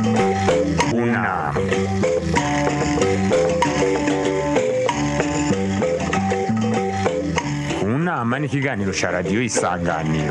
Una. Unama ni ikiganiro cya radiyo isanganiro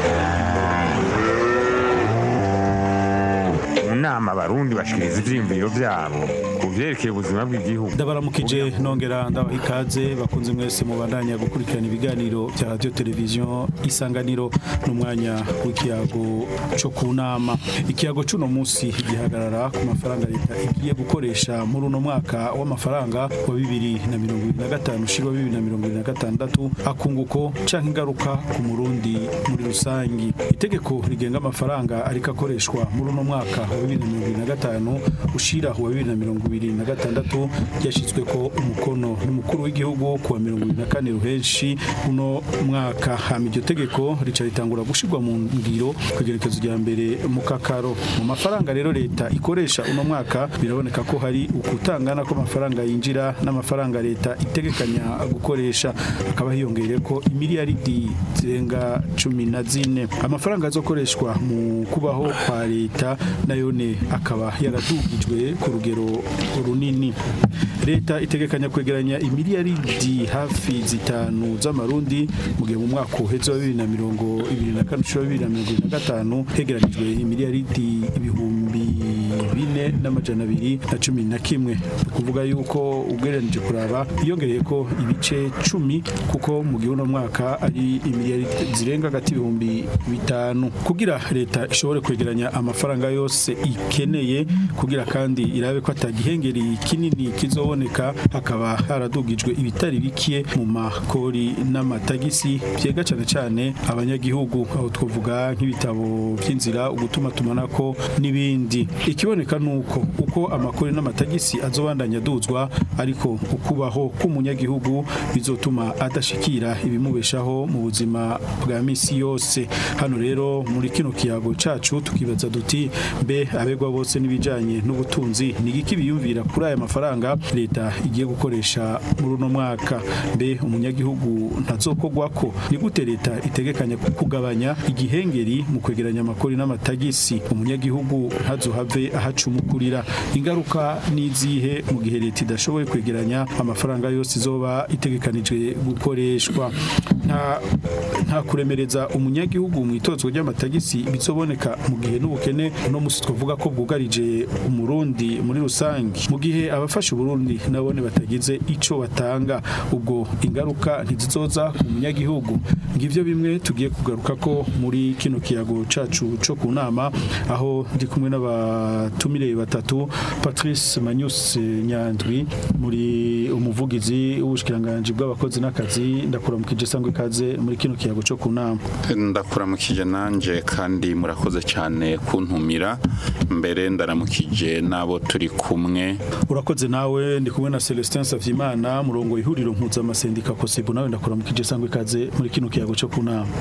mu nama abarundi bashikiriza ivyiyumviro vyabo ku vyerekeye ubuzima bw'igihugu ndabaramukije nongera ndabaha ikaze bakunze mwese mubandanya gukurikirana ibiganiro bya radio televiziyo isanganiro n'umwanya w'ikiyago co ku nama ikiyago c'uno musi gihagarara ku mafaranga leta igiye gukoresha muri uno mwaka w'amafaranga wa bibiri na mirongo ibiri na gatanu ushirwa bibiri na mirongo ibiri na gatandatu akunguko canke ingaruka ku murundi muri rusangi itegeko rigenga amafaranga ariko akoreshwa muri uno mwaka wa bibiri na mirongo ibiri na gatanu ushira wa bibiri na mirongo ibiri na gatandatu ryashyizwe ko umukono n'umukuru w'igihugu kuwa mirongo ibiri na kane ruhenshi uno mwaka hama iryo tegeko rica ritangura gushirwa mu ngiro ku igerekezo rya mbere mu kakaro mu mafaranga rero leta ikoresha uno mwaka biraboneka ko hari ukutangana kw'amafaranga yinjira n'amafaranga leta itegekanya gukoresha hakaba hiyongere ko imiliyaridi zirenga cumi na zine amafaranga azokoreshwa mu kubaho kwa leta nayone akaba yaradugijwe ku rugero runini leta itegekanya kwegeranya imiliyaridi hafi zitanu z'amarundi mu gihe mu mwaka uheze wa bibiri na mirongo ibiri na kane ushira bibiri na mirongo ibiri na gatanu hegeranijwe imiliyaridi ibihumbi bine n'amajana abiri na cumi na kimwe ni ukuvuga yuko ugereranije kuraba hiyongereye ko ibice cumi kuko mu gihe uno mwaka ari imiliyaridi zirenga hagati y'ibihumbi bitanu kugira leta ishobore kwegeranya amafaranga yose ikeneye kugira kandi irabe ko atagihengeri kinini kizoboneka hakaba haradugijwe ibitari bikiye mu makori n'amatagisi byega cyane cyane abanyagihugu aho twavuga nk'ibitabo by'inzira ugutuma tumanako n'ibindi ikiboneka nuko uko amakori n'amatagisi azobandanya aduzwa ariko ukubaho k'umunyagihugu bizotuma adashikira ibimubeshaho mu buzima bwa misi yose hano rero muri kino kiyago cacu tukibaza duti mbe abegwa bose n'ibijanye n'ubutunzi ni iki biyumvira kuri aya mafaranga leta igiye gukoresha muri uno mwaka mbe umunyagihugu ntazokogwako ni gute leta itegekanya kugabanya igihengeri mu kwegeranya amakori n'amatagisi umunyagihugu ntazohave ahacumukurira ingaruka n'izihe mu gihe leta idashoboye kwegeranya amafaranga yose izoba itegekanijwe gukoreshwa nta nta kuremereza umunyagihugu mu itozwa ry'amatagisi bizoboneka mu gihe n'ubukene no musi twavuga ko bwugarije umurundi muri rusange mu gihe abafasha uburundi nabone batagize ico batanga ubwo ingaruka ntizizoza ku munyagihugu ngivyo bimwe tugiye kugaruka ko muri kino kiyago cacu co ku nama aho ndi kumwe n'abatumire batatu Patrice Manyus Nyandwi muri umuvugizi w'ubushikiranganje bw'abakozi n'akazi ndakuramukije sangwe ikaze muri kino kiyago co ku nama ndakuramukije nanje kandi murakoze cyane kuntumira mbere ndaramukije n'abo turi kumwe urakoze nawe ndi kumwe na Celestin Savyimana murongo ihuriro mpuzamasendika kosibu nawe ndakuramukije sangwe ikaze muri kino kiyago co ku nama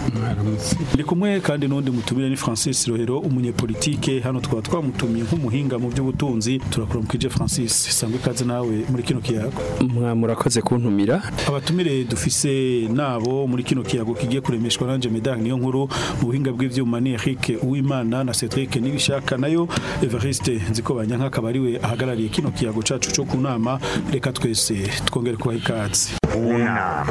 ndi kumwe kandi n'undi mutumire ni Francis Rohero umunyepolitike hano twaba twamutumiye nk'umuhinga mu by'ubutunzi turakuramukije Francis sangwe ikaze nawe muri kino kiyago mwa murakoze kuntumira abatumire dufise nabo muri kino kiyago kigiye kuremeshwa nanje medani niyo nkuru mu buhinga bw'ivyuma ni Eric Uwimana na Cedric Nibishaka nayo Evariste nziko banyanka akaba ariwe ahagarariye kino kiyago cacu co ku nama reka twese twongere kubaha ikaze Una.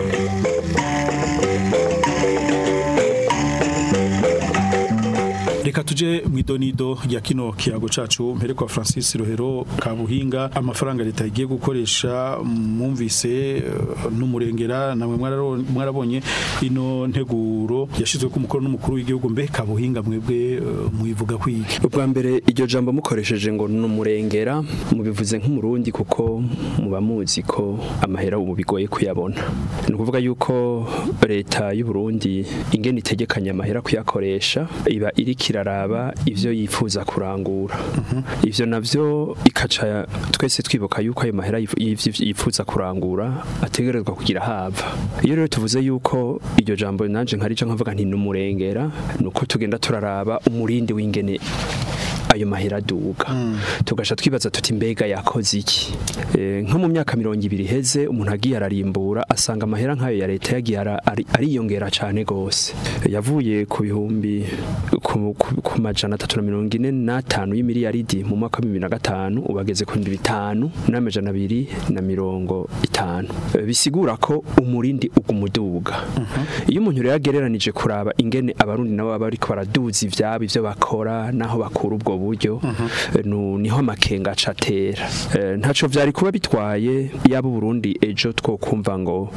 reka tuje mu idonido rya kino kiyago cacu mpere kwa Francis Rohero Kabuhinga amafaranga leta igiye gukoresha mwumvise eh, n'umurengera namwe mwararo- mwarabonye ino nteguro yashizwe ku mukoro n'umukuru w'igihugu mbe Kabuhinga mwebwe eh, mwivuga kwiki ubwa mbere iryo jambo mukoresheje ngo ni umurengera mubivuze nk'umurundi kuko muba muzi ko amahera ubu bigoye kuyabona ni ukuvuga yuko leta y'u Burundi ingene itegekanya amahera kuyakoresha iba iriko iraraba ivyo yifuza kurangura ivyo navyo ikaca twese twibuka yuko ayo mahera yif- y'ivyo yifuza kurangura ategerezwa kugira hava iyo rero tuvuze yuko iryo jambo nanje nkarica nkavuga nti ni umurengera ni uko tugenda turaraba umurindi w'ingene ayo mahera aduga tugasha twibaza tuti mbega yakoze iki Eh, nko mu myaka mirongo ibiri heze umuntu agiye ararimbura asanga amahera nk'ayo ya leta yagiye ara- ari- ariyongera cyane gose yavuye ku bihumbi ku, ku, ku majana atatu na mirongo ine n'atanu y'imiliyaridi mu mwaka wa bibiri na gatanu ubageze ku bihumbi bitanu n'amajana abiri na mirongo itanu Eh, bisigura ko umurindi ugumuduga iyo umuntu rero agereranije kuraba ingene abarundi nabo baba bariko baraduza ivyabo ivyo bakora naho bakura ubwo buryo eh, nu- niho amakenga aca atera Eh, ntaco vyari kuba bitwaye yaba Burundi ejo twokumva ngo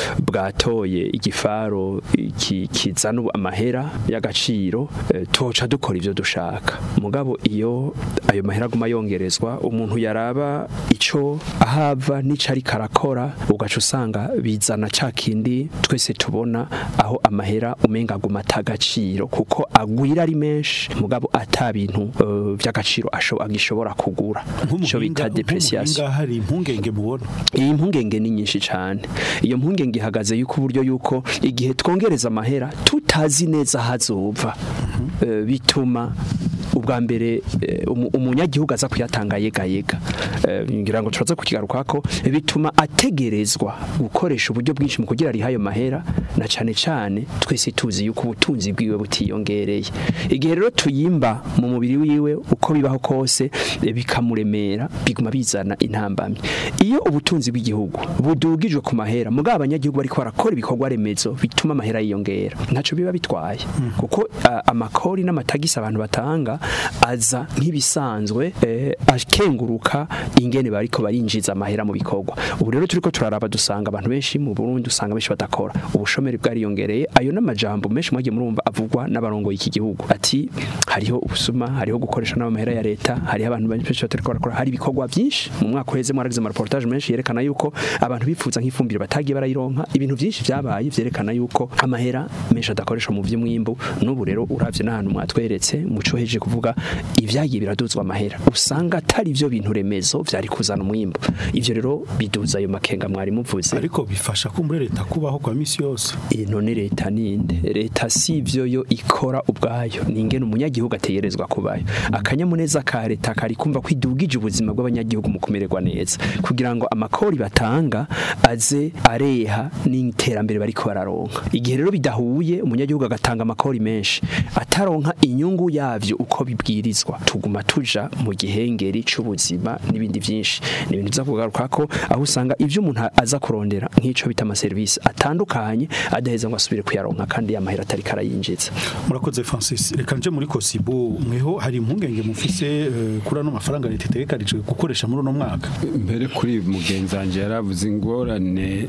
bwatoye igifaro ki- kizana ubu amahera y'agaciro eh, toca dukora ivyo dushaka mugabo iyo ayo mahera aguma yongerezwa umuntu yaraba ico ahava n'ico ariko arakora ugaca usanga bizana ca kindi twese tubona aho amahera umenga aguma atagaciro kuko agwira ari menshi mugabo ata bintu eh, vy'agaciro asho- agishobora kugura ico bita depreciation nk'umuhinga hari impungenge mubona iyi mpungenge ni nyinshi cyane iyo mpungenge ihagaze yuko uburyo yuko igihe twongereza amahera tutazi neza hazova eh, bituma ubwa mbere eh, umu- umunyagihugu aza kuyatanga yega yega Eh, ngira ngo turaza kukigaruka ko bituma ategerezwa gukoresha uburyo bwinshi mu kugira ariha ayo mahera na cyane cyane twese tuzi yuko ubutunzi bwiwe butiyongereye igihe rero tuyimba mu mubiri wiwe uko bibaho kose eh, bikamuremera biguma bizana intambamyi iyo ubutunzi bw'igihugu budugijwe ku mahera mugabo abanyagihugu bariko barakora ibikorwa remezo bituma amahera yiyongera ntaco biba bitwaye kuko ah, amakori n'amatagisi abantu batanga aza nk'ibisanzwe eh, akenguruka ingene bariko barinjiza amahera mu bikorwa ubu rero turiko turaraba dusanga abantu benshi mu Burundi usanga benshi badakora ubushomeri bwariyongereye ayo n'amajambo menshi mwagiye murumva avugwa n'abarongoye iki gihugu ati hariho ubusuma hariho gukoresha n'amahera ya leta hariho abantu benshi batariko barakora hari ibikorwa byinshi mu mwaka uheze mwaragize ama reportage menshi yerekana yuko abantu bifuza nk'ifumbire batagiye barayironka ibintu byinshi byabaye vyerekana yuko amahera menshi adakoresha mu vy'umwimbu n'ubu rero uravye n'ahantu mwatweretse muco heje kuvuga ivyagiye biraduzwa amahera usanga atari ivyo bintu remezo vyari kuzana umwimbu ivyo rero biduza ayo makenga mwari muvuze ariko bifasha ko muri leta kubaho kwa misi yose iyi none leta ninde leta si ivyo yo ikora ubwayo ni ingene umunyagihugu ategerezwa kubayo akanyamuneza ka leta kari kumva ko idugije ubuzima bw'abanyagihugu mu kumererwa neza kugira ngo amakori batanga aze areha n'iterambere bariko bararonka igihe rero bidahuye umunyagihugu agatanga amakori menshi ataronka inyungu yavyo uko bibwirizwa tuguma tuja mu gihengeri c'ubuzima n'ibindi vyinshi ni ibintu biza kugaruka ko aho usanga ivyo umuntu aza kurondera nk'ico bita amaserivisi atandukanye adaheza ngo asubire kuyaronka kandi yamahera atari karayinjiza murakoze Francis reka nje muri Kosibo mweho hari impungenge mufise eh, kuri ano mafaranga leta itegekanije gukoresha muri uno mwaka mbere kuri mugenzi wanjye yaravuze ingorane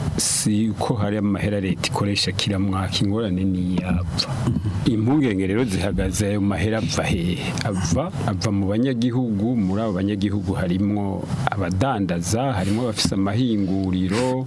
si ko hari amahera leta ikoresha kira mwaka ingorane ni yapfa impungenge rero zihagaze ayo mahera ava hehe ava ava mu banyagihugu muri abo banyagihugu harimwo abadandaza harimwo abafise amahinguriro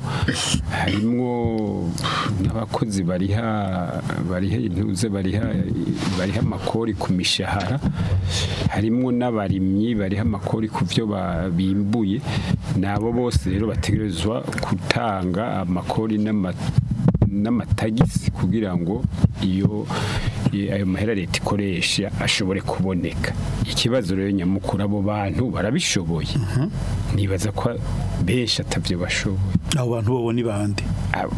harimwo n'abakozi bariha bariha intuze bariha bariha amakori ku mishahara harimwo n'abarimyi bariha amakori ku byo ba- bimbuye nabo bose rero bategerezwa gutanga amakori n'ama n'amatagisi kugira ngo iyo i- ayo mahera leta ikoresha ashobore kuboneka ikibazo rero nyamukuru abo bantu barabishoboye nibaza ko benshi atavyo bashoboye abo bantu bo ni bande Abo-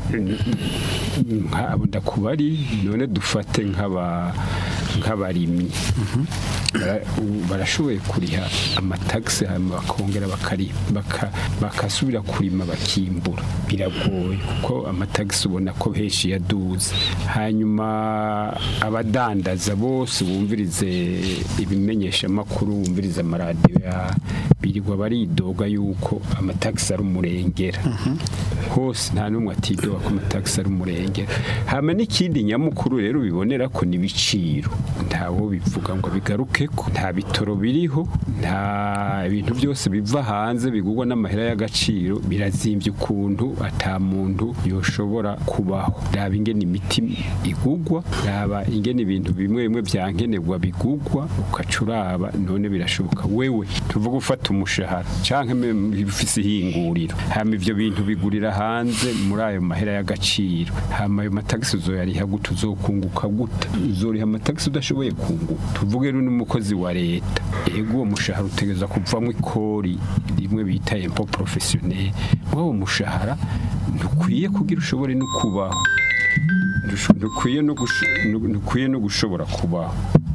nk'abo ndakubari none dufate nk'aba nk'abarimyi Bara- u- barashoboye kuriha amatagisi hanyuma bakongera bakari baka- bakasubira kurima bakimbura biragoye kuko amatagisi ubona ko henshi yaduze hanyuma abadandaza bose bumvirize ibimenyesha makuru bumvirize amaradiyo ya birirwa baridoga yuko amatagisi ari umurengera hose nta n'umwe atidoga ko amatagisi ari umurengera hama n'ikindi nyamukuru rero bibonera ko n'ibiciro ntawo bivuga ngo bigaruke ko nta bitoro biriho nta ibintu byose biva hanze bigurwa n'amahera y'agaciro birazimbye ukuntu ata muntu yoshobora kubaho raba ingene imiti igugwa raba ingene ibintu bimwe bimwe byankenerwa bigugwa ukaca uraba none birashoboka wewe tuvuga ufata umushahara canke ufise ihinguriro hama ivyo bintu bigurira hanze muri ayo mahera y'agaciro hama ayo matagisi uzoyariha gute uzokunguka gute uzoriha amatagisi udashoboye kunguka tuvuge rero n'umukozi wa leta ego uwo mushahara utegereza kuvamo ikori rimwe bita empo professionnel uwo mushahara ntukwiye kugira ushobore no kubaho Ntusho- ntukwiye no gusho- nu- ntukwiye no gushobora kubaho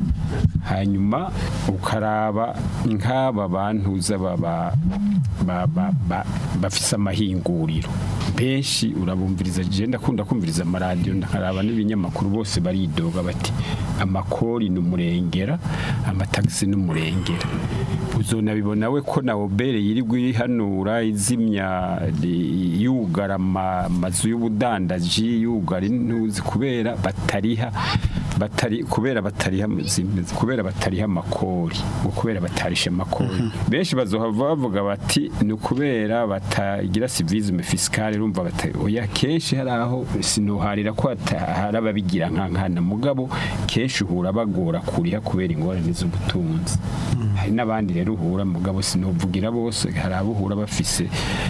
hanyuma ukaraba nk'aba bantuza baba ba- ba- ba- bafise amahinguriro benshi urabumviriza je ndakunda kumviriza amaradiyo nkaraba n'ibinyamakuru bose baridoga bati amakori ni umurengera amatagisi ni umurengera uzonabibona we ko na obere yirirwa ihanura izimya i- yugara ama- amazu y'ubudandaji yugara intuzi kubera batariha batari kubera batariha zimeze kubera batariha amakori ngo kubera batarisha amakori benshi bazohava bavuga bati ni ukubera batagira civisme fiscale urumva bata oya kenshi hari aho sinoharira ko hata- hari ababigira nka nkana mugabo kenshi uhura bagora kuriha kubera ingorane z'ubutunzi hari n'abandi rero uhura mugabo sinovugira bose hari abo uhura bafise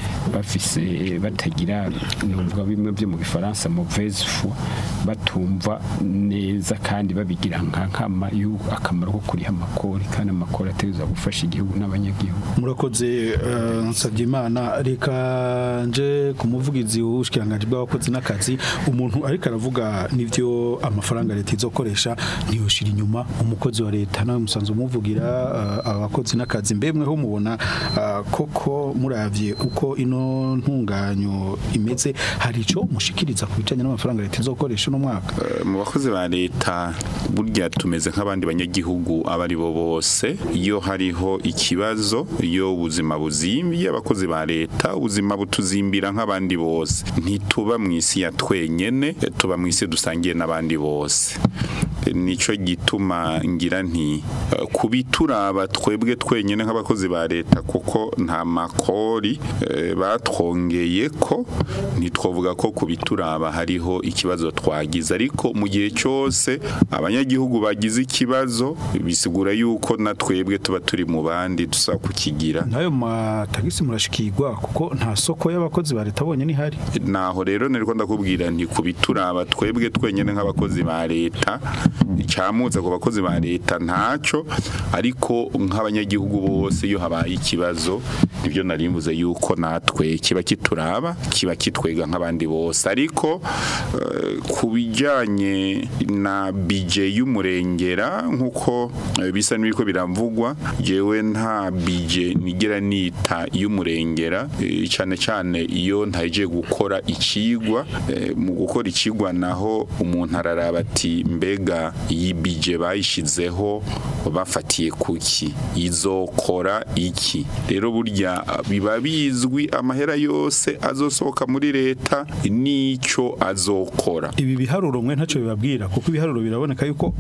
bafise batagira numva bimwe byo mu gifaransa mauvaise foi batumva neza kandi babigira nka nkama y'uko akamaro ko kuriha amakori kandi amakori ategereza gufasha igihugu n'abanyagihugu murakoze eh, nsabye imana reka nje ku muvugizi w'ubushikiranganji bw'abakozi n'akazi umuntu ariko aravuga n'ivyo amafaranga leta izokoresha ntiyoshira inyuma umukozi wa leta nawe musanzwe umuvugira eh, abakozi n'akazi mbemweho mubona eh, koko muravye uko ino ntunganyo imeze hari ico mushikiriza ku bijanye n'amafaranga leta izokoresha uno mwaka Eh, mu bakozi ba leta burya tumeze nk'abandi banyagihugu abo ari bo bose iyo hariho ikibazo iyo ubuzima buzimbye abakozi ba leta ubuzima butuzimbira nk'abandi bose ntituba mu isi ya twenyene eh, tuba mu isi dusangiye n'abandi bose Eh, nico gituma ngira nti eh, kubituraba twebwe twenyene nk'abakozi ba leta kuko nta makori eh, batwongeye ko ntitwovuga ko kubituraba hariho ikibazo twagize ariko mu gihe cyose abanyagihugu bagize ikibazo bisigura yuko na twebwe tuba turi mu bandi dusaba kukigira nayo matagisi murashikirwa kuko nta soko y'abakozi ba leta bonyene ihari naho rero niriko ndakubwira nti kubituraba twebwe twenyene nk'abakozi ba leta icamutse ku bakozi ba leta ntaco ariko nk'abanyagihugu bose iyo habaye ikibazo nibyo narimbuze yuko natwe kiba kituraba kiba kitwega nk'abandi bose ariko eh, ku bijyanye na bije y'umurengera nk'uko eh, bisa n'ibiko biravugwa jewe nta bije nigera nita y'umurengera eh, cyane cyane iyo ntaje gukora ikigwa eh, mu gukora ikigwa naho umuntu araraba ati mbega iyi bije bayishizeho bafatiye kuki izokora iki rero burya biba bizwi amahera yose azosohoka muri leta n'icyo azokora ibi biharuro mwe ntacyo bibabwira kuko ibiharuro biraboneka yuko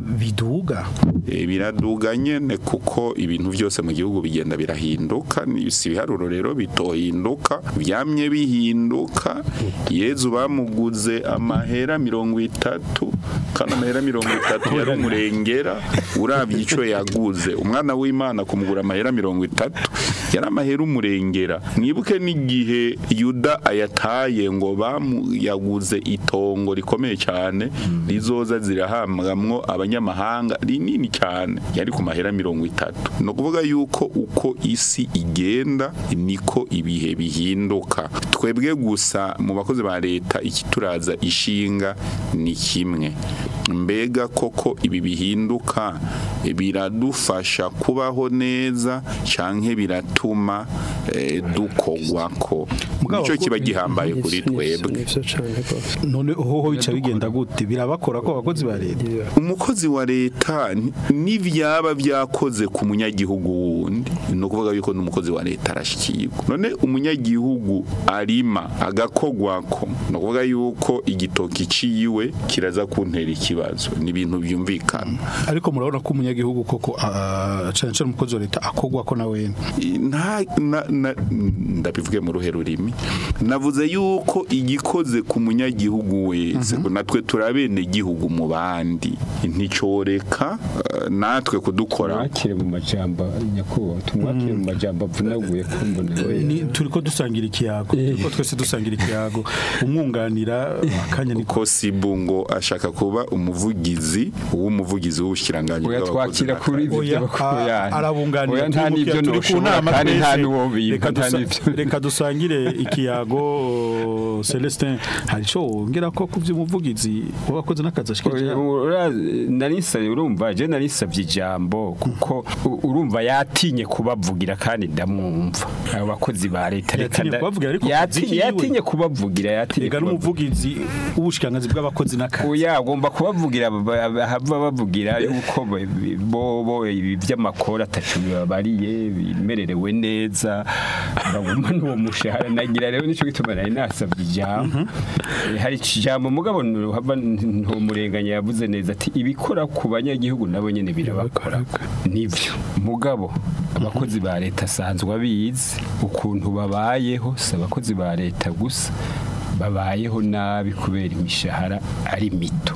biduga Eh, biraduga nyene kuko ibintu byose mu gihugu bigenda birahinduka ni- si ibiharuro rero bitohinduka byamye bihinduka yezu bamuguze amahera mirongo itatu kandi amahera mirongo itatu yari umurengera urabye ico yaguze umwana w'imana kumugura amahera mirongo itatu yari amahera umurengera mwibuke n'igihe yuda ayataye ngo bamuyaguze itongo rikomeye cyane rizoza zirahamwamwo abanyamahanga rinini cyane yari ku mahera mirongo itatu ni ukuvuga yuko uko isi igenda niko ibihe bihinduka twebwe gusa mu bakozi ba leta ikituraza ishinga ni kimwe mbega koko ibi bihinduka biradufasha kubaho neza canke biratuma eh, dukogwako Mugabo nico ko- kiba gihambaye kuri twebwe nivyo cane rwose none hoho bica bigenda gute birabakora ko abakozi ba leta umukozi wa leta ni- n'ivyaba vyakoze ku munyagihugu wundi ni ukuvuga yuko n'umukozi wa leta arashikirwa none umunyagihugu arima agakogwako ni ukuvuga yuko igitoki ciwe kiraza kuntera ikibazo ni ibintu byumvikana ariko murabona ko umunyagihugu koko ah, cane cane umukozi wa leta akogwa ko nawe nta na- na- ndabivuge mu ruhe rurimi navuze yuko igikoze ku munyagihugu wese ngo natwe turabene gihugu mu bandi nticoreka eh, natwe kudukora mwakire mu majambo nyakubahwa tumwakire mu majambo avunaguye ko mbona Ni- turiko dusangira ikiyago turiko twese dusangira ikiyago umwunganira akanya ni ko sibu ngo ashaka kuba umuvugizi w'umuvugizi w'ubushikiranganje oya twakira kuri ibyo Oya, by'abakuru a- yanyu arabunganira oya nta turi mu n'ibyo kiyago, turi ku noshobora nama kandi nta twese. n'uwo bimba Reka nta dusa- n'ibyo reka dusangire ikiyago Celestin hari ico wongera ko ku vy'umuvugizi wabakoze n'akazi ashikije narisabye urumva je narisabye ijambo kuko u- urumva yatinye kubavugira kandi ndamwumva abo bakozi ba leta reka Yatinye nda- kubavugira ariko Yati- kazi kiwe. yatinye kubavugira yatinye rega kubavugira. n'umuvugizi w'ubushikiranganzi bw'abakozi n'akazi Oya agomba kubavugira ba- ba- hava bavugira yuko bo- bo bo ibi by'amakora atacu bibabariye bimererewe neza baguma n'uwo mushahara nagira rero nico gituma nari nasabye ijambo Eh, hari ijambo mugabo hava ntumurenganya yavuze neza ati ibikora ku banyagihugu nabo nyene birabakora nivyo mugabo abakozi ba leta asanzwe abizi ukuntu babayeho si abakozi ba leta gusa babayeho nabi kubera imishahara ari mito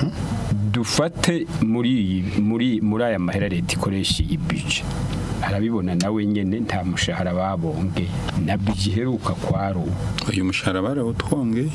dufate muri iyi- muri muri aya mahera leta ikoresha iyi bije arabibona nawe nyene nta mushahara babonge na bije iheruka kwaro uyu mushahara barawutwonge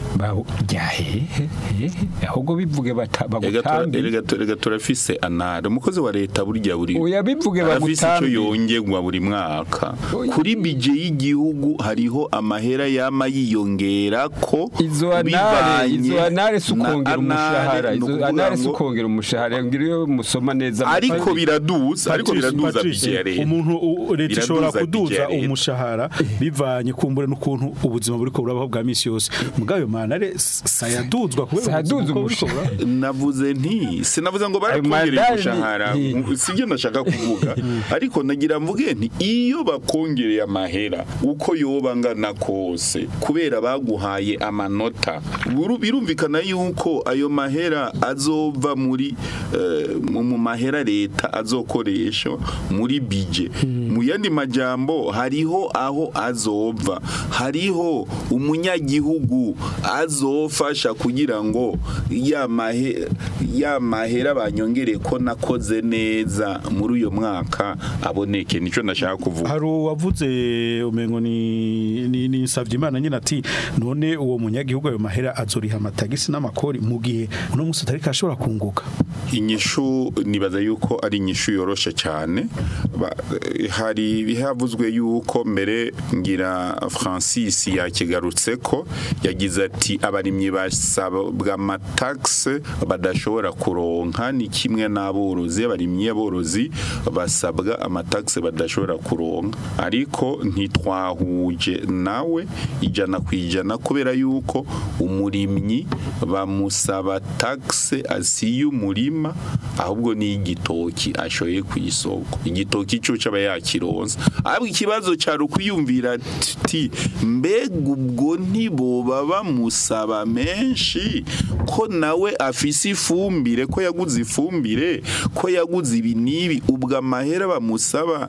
jahehe ahubwo bivuge bata- bagutambe rega turafise anara umukozi wa leta burya buri oya bivuge arafise icyo bagutambe yongerwa buri mwaka Oya. kuri bije y'igihugu hariho amahera yama yiyongera ko izo anare bivanye izo anare si na ukongera anare, umushahara ni izo ukuvuga anare si ngo- ukongera umushahara ngira iyo musoma neza ariko biraduza ariko Patrice, biraduza Patrice, bije ya leta umuntu u- leta ishobora Biraduza kuduza budget ya leta. umushahara bivanye kumbure n'ukuntu ubuzima buriko burabaho bwa misi yose mugabo ayo manare sayaduzwa kubera Sayaduza ubuzima uko buriko umushahara. burabaho. navuze nti sinavuze ngo Ayo barakongereye madari- umushahara Hi. sibyo nashaka kuvuga ariko nagira mvuge nti iyo bakongereye amahera uko yoba angana kose kubera baguhaye amanota buru- birumvikana yuko ayo mahera azova muri eh, mu mu mahera leta azokoresha muri bije mu yandi majambo hariho aho azova hariho umunyagihugu azofasha kugira ngo ya mahe- ya mahera banyongere ko nakoze neza muri uyo mwaka aboneke nico ndashaka kuvuga hari uwavuze umengo ni ni, ni Savyimana nyine ati none uwo munyagihugu ayo mahera azoriha amatagisi n'amakori mu gihe uno musi atari kashobora kunguka inyishu nibaza yuko ari inyishu yoroshe cyane Ba- eh, hari bihavuzwe yuko mbere ngira Francis yakigarutse ko yagize ati abarimyi basabwa amataxe badashobora kuronka ni kimwe n'aborozi abarimyi aborozi basabwa amataxe badashobora kuronka ariko ntitwahuje nawe ijana ku ijana kubera yuko umurimyi bamusaba taxe asiye umurima ahubwo ni igitoki ashoye ku isoko igitoki cyo cyaba yakironsa ahubwo ikibazo cyari ukwiyumvira ati mbega ubwo ntiboba bamusaba menshi ko nawe afise ifumbire ko yaguze ifumbire ko yaguze ibi n'ibi ubwo amahera bamusaba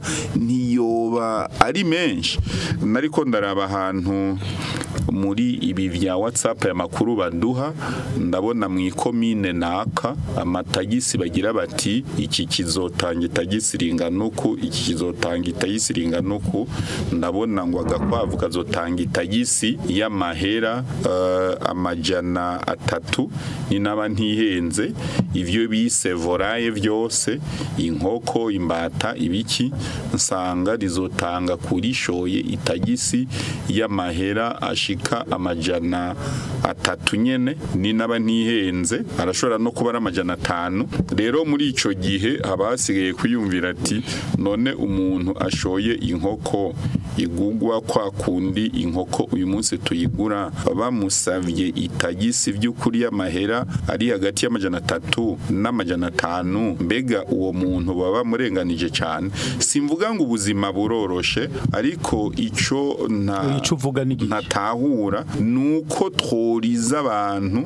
ntiyoba ari menshi nariko ndaraba ahantu muri ibi vya WhatsApp ya makuru baduha ndabona mu ikomine naka amatagisi bagira bati iki kizotanga itagisi ringanuku iki kizotanga itagisi ringanuku ndabona ngo agakwavu kazotanga itagisi y'amahera eh, amajana atatu ni naba ntihenze ivyo bise voraye vyose inkoko imbata ibiki nsanga rizotanga kurishoye itagisi y'amahera ashika amajana atatu nyene ni naba ntihenze arashobora no kuba ari amajana atanu rero muri ico gihe haba hasigaye kwiyumvira ati none umuntu ashoye inkoko igugwa kwa kundi inkoko uyu munsi tuyigura bamusavye itagisi vy'ukuri y'amahera ari hagati y'amajana atatu n'amajana atanu mbega uwo muntu baba murenganije cyane simvuga ngo ubuzima buroroshe ariko ico nta Ico uvuga ni igihe. ntatahura nuko tworiza abantu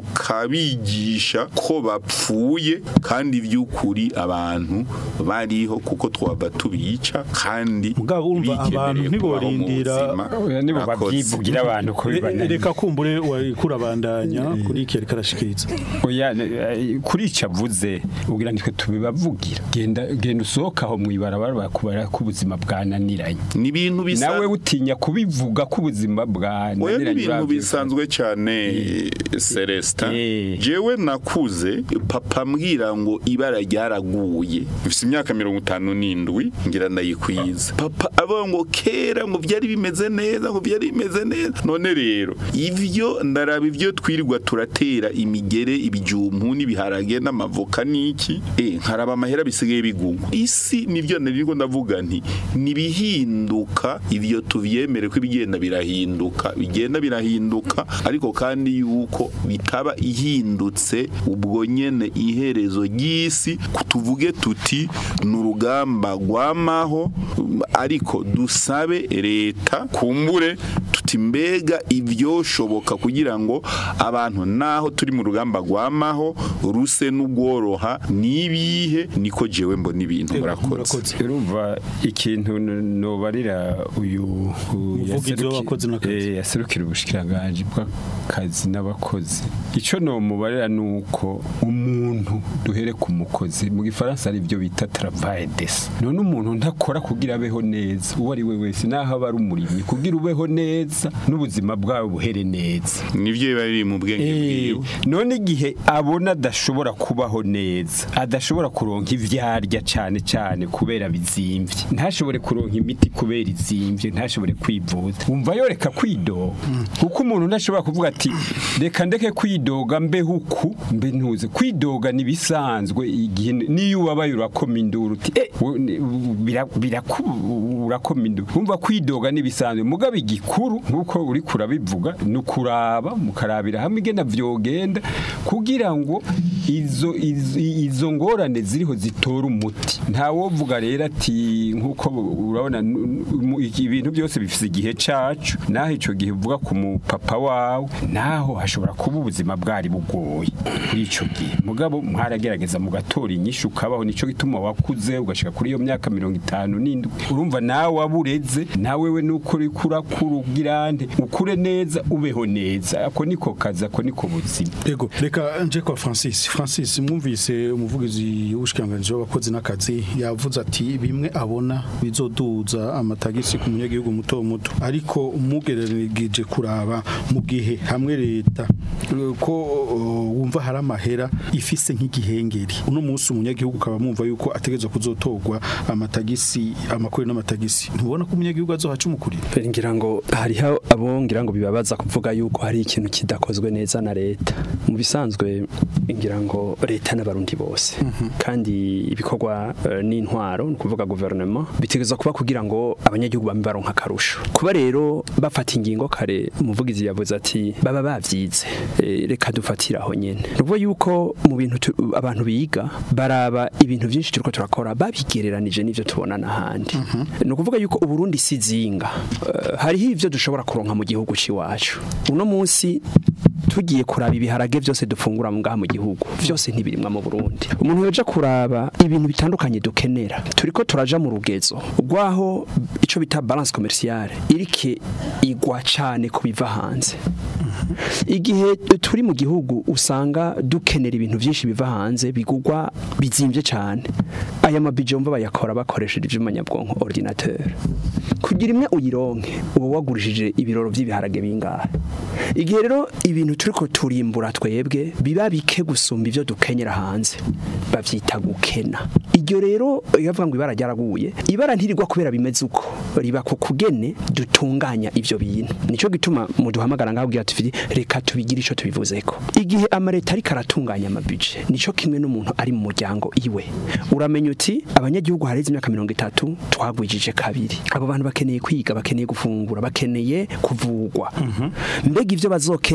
tukabigisha ko bapfuye kandi by'ukuri abantu bariho kuko twaba tubica kandi mugabo urumva bikeneye. bakwiriye kubaho mu ntiborindira- buzima Oya, nibo Murakoze. babyivugira abantu ko Re- bibananiye. reka kumbure wariko urabandanya kuri iki ariko arashikiriza Oya, eh, kuri icyo avuze ubwira nitwe tubibavugira genda genda usohoka aho mu ibarabara bakubara ko ubuzima bwananiranye ni ibintu bisa nawe utinya kubivuga ko ubuzima Oya ni bwananiranye ibintu uravye- bisanzwe cyane Celestin Eh. jewe nakuze papa mbwira ngo ibara ryaraguye mfite imyaka mirongo itanu n'indwi ngira ndayikwiza papa avuga ngo kera ngo byari bimeze neza ngo byari bimeze neza none rero ivyo ndaraba ivyo twirirwa turatera imigere ibijumpu n'ibiharage n'amavoka n'iki eh nkaraba amahera bisigaye bigungwa isi nivyo niriko ndavuga nti nibihinduka ivyo tuvyemere ko ibigenda birahinduka bigenda birahinduka ariko kandi yuko bitaba ihindutse ubwo nyene iherezo ry'isi tuvuge tuti ni urugamba rwamaho ariko dusabe leta kumbure tuti mbega ivyoshoboka kugira ngo abantu naho turi mu rugamba rwamaho ruse n'ugworoha nibihe niko jewe mbona ibintu murakoze murakoze. urumva ikintu n- nobarira uyu uyu Umuvugizi yaseruki- w'abakozi n'akazi. eh, yaserukira ubushikiranganje bw'akazi n'abakozi ico nomubarira nuko umuntu duhere ku mukozi mu gifaransa ari byo bita travail des none umuntu ntakora kugira abeho neza uwo ari we wese naho aba ari umurimyi kugira ubeho neza n'ubuzima bwawe buhere neza nivyo biba biri mu bwenge Eh, bwiwe none igihe abona adashobora kubaho neza adashobora kuronka ivyarya cane cane kubera bizimvye ntashobore kuronka imiti kubera izimvye ntashobore kwivuza wumva yoreka kwidoga kuko umuntu ntashobora kuvuga ati reka ndeke kwidoga mbeho uku mbe ntuze kwidoga nibisanzwe igihe niyo ubabaye urakoma induru uti eh u- ni- u- bira- biraku- urakoma induru wumva kwidoga nibisanzwe mugabo igikuru nkuko uri kurabivuga ni ukuraba mukarabira hamwe igenda vyogenda kugira ngo izo izo, izo ngorane ziriho zitora umuti nta wovuga rero ati nkuko urabona nu- mu- ibintu byose bifise igihe cacu naho ico gihe uvuga ku mupapa wawe naho hashobora kuba ubuzima bwari bugoye kuri ico gihe mugabo mwaragerageza mugatora inyishu ukabaho nico gituma wakuze ugashika kuri iyo myaka mirongo itanu n'indwi urumva nawe wabureze nawe we nuko uri kurakura ugirante ukure neza ubeho neza ako niko kazi ako niko buzima Ego, reka nje kwa Francis. Francis mwumvise umuvugizi w'ubushikanganje w'abakozi n'akazi yavuze ati bimwe abona bizoduza amatagisi ku munyagihugu muto muto ariko umugereranije kuraba mu gihe hamwe leta eh, ko uh, wumva hari amahera ifise nk'igihengeri uno munsi umunyagihugu ukaba mwumva yuko ategerezwa kuzotorwa amatagisi amakuru n'amatagisi ntubona ko umunyagihugu azohaca umukurira ngira ngo hariho abo ngira ngo bibabaza kuvuga yuko hari ikintu kidakozwe neza na leta mu bisanzwe ngira ngo leta n'abarundi bose kandi ibikorwa eh, n'intwaro ni ukuvuga guverinoma bitegereza kuba kugira ngo abanyagihugu bambe baronka akarusho kuba rero bafata ingingo kare umuvugizi yavuze ati baba bavyize eh, reka dufatire aho nyene ni ukuvuga yuko mu bintu tu- abantu biga baraba ibintu byinshi turiko turakora babigereranije n'ivyo tubona n'ahandi ni ukuvuga yuko uburundi si zinga Eh, hariho ivyo dushobora kuronka mu gihugu c'iwacu uno munsi tugiye kuraba ibiharage byose dufungura mu ngaha mu gihugu byose ntibirimwa mu Burundi umuntu yoja kuraba ibintu bitandukanye dukenera turiko turaja mu rugezo rwaho ico bita balance commerciale irike igwa cane ku biva hanze igihe turi mu gihugu usanga dukenera ibintu byinshi biva hanze bigugwa bizimvye cyane aya mabije mva bayakora bakoresheje ivyuma nyabwonko ordinateur kugira imwe uyironke uba wagurishije ibiroro by'ibiharage bingahe igihe rero ibintu turiko turimbura twebwe biba bike gusumba ivyo dukenyera hanze bavyita gukena iryo rero iyo bavuga ngo ibara ryaraguye ibara ntirigwa kubera bimeze uko riba ku kugene dutunganya ivyo bintu nico gituma muduhamagara ngaho bwira tuti reka tubigire ico tubivuzeko igihe amareta ariko aratunganya amabije nico kimwe n'umuntu ari mu muryango iwe uramenya uti abanyagihugu hareze imyaka mirongo itatu twagwijije kabiri abo bantu bakeneye kwiga bakeneye gufungura bakeneye kuvugwa mbega ivyo bazokenera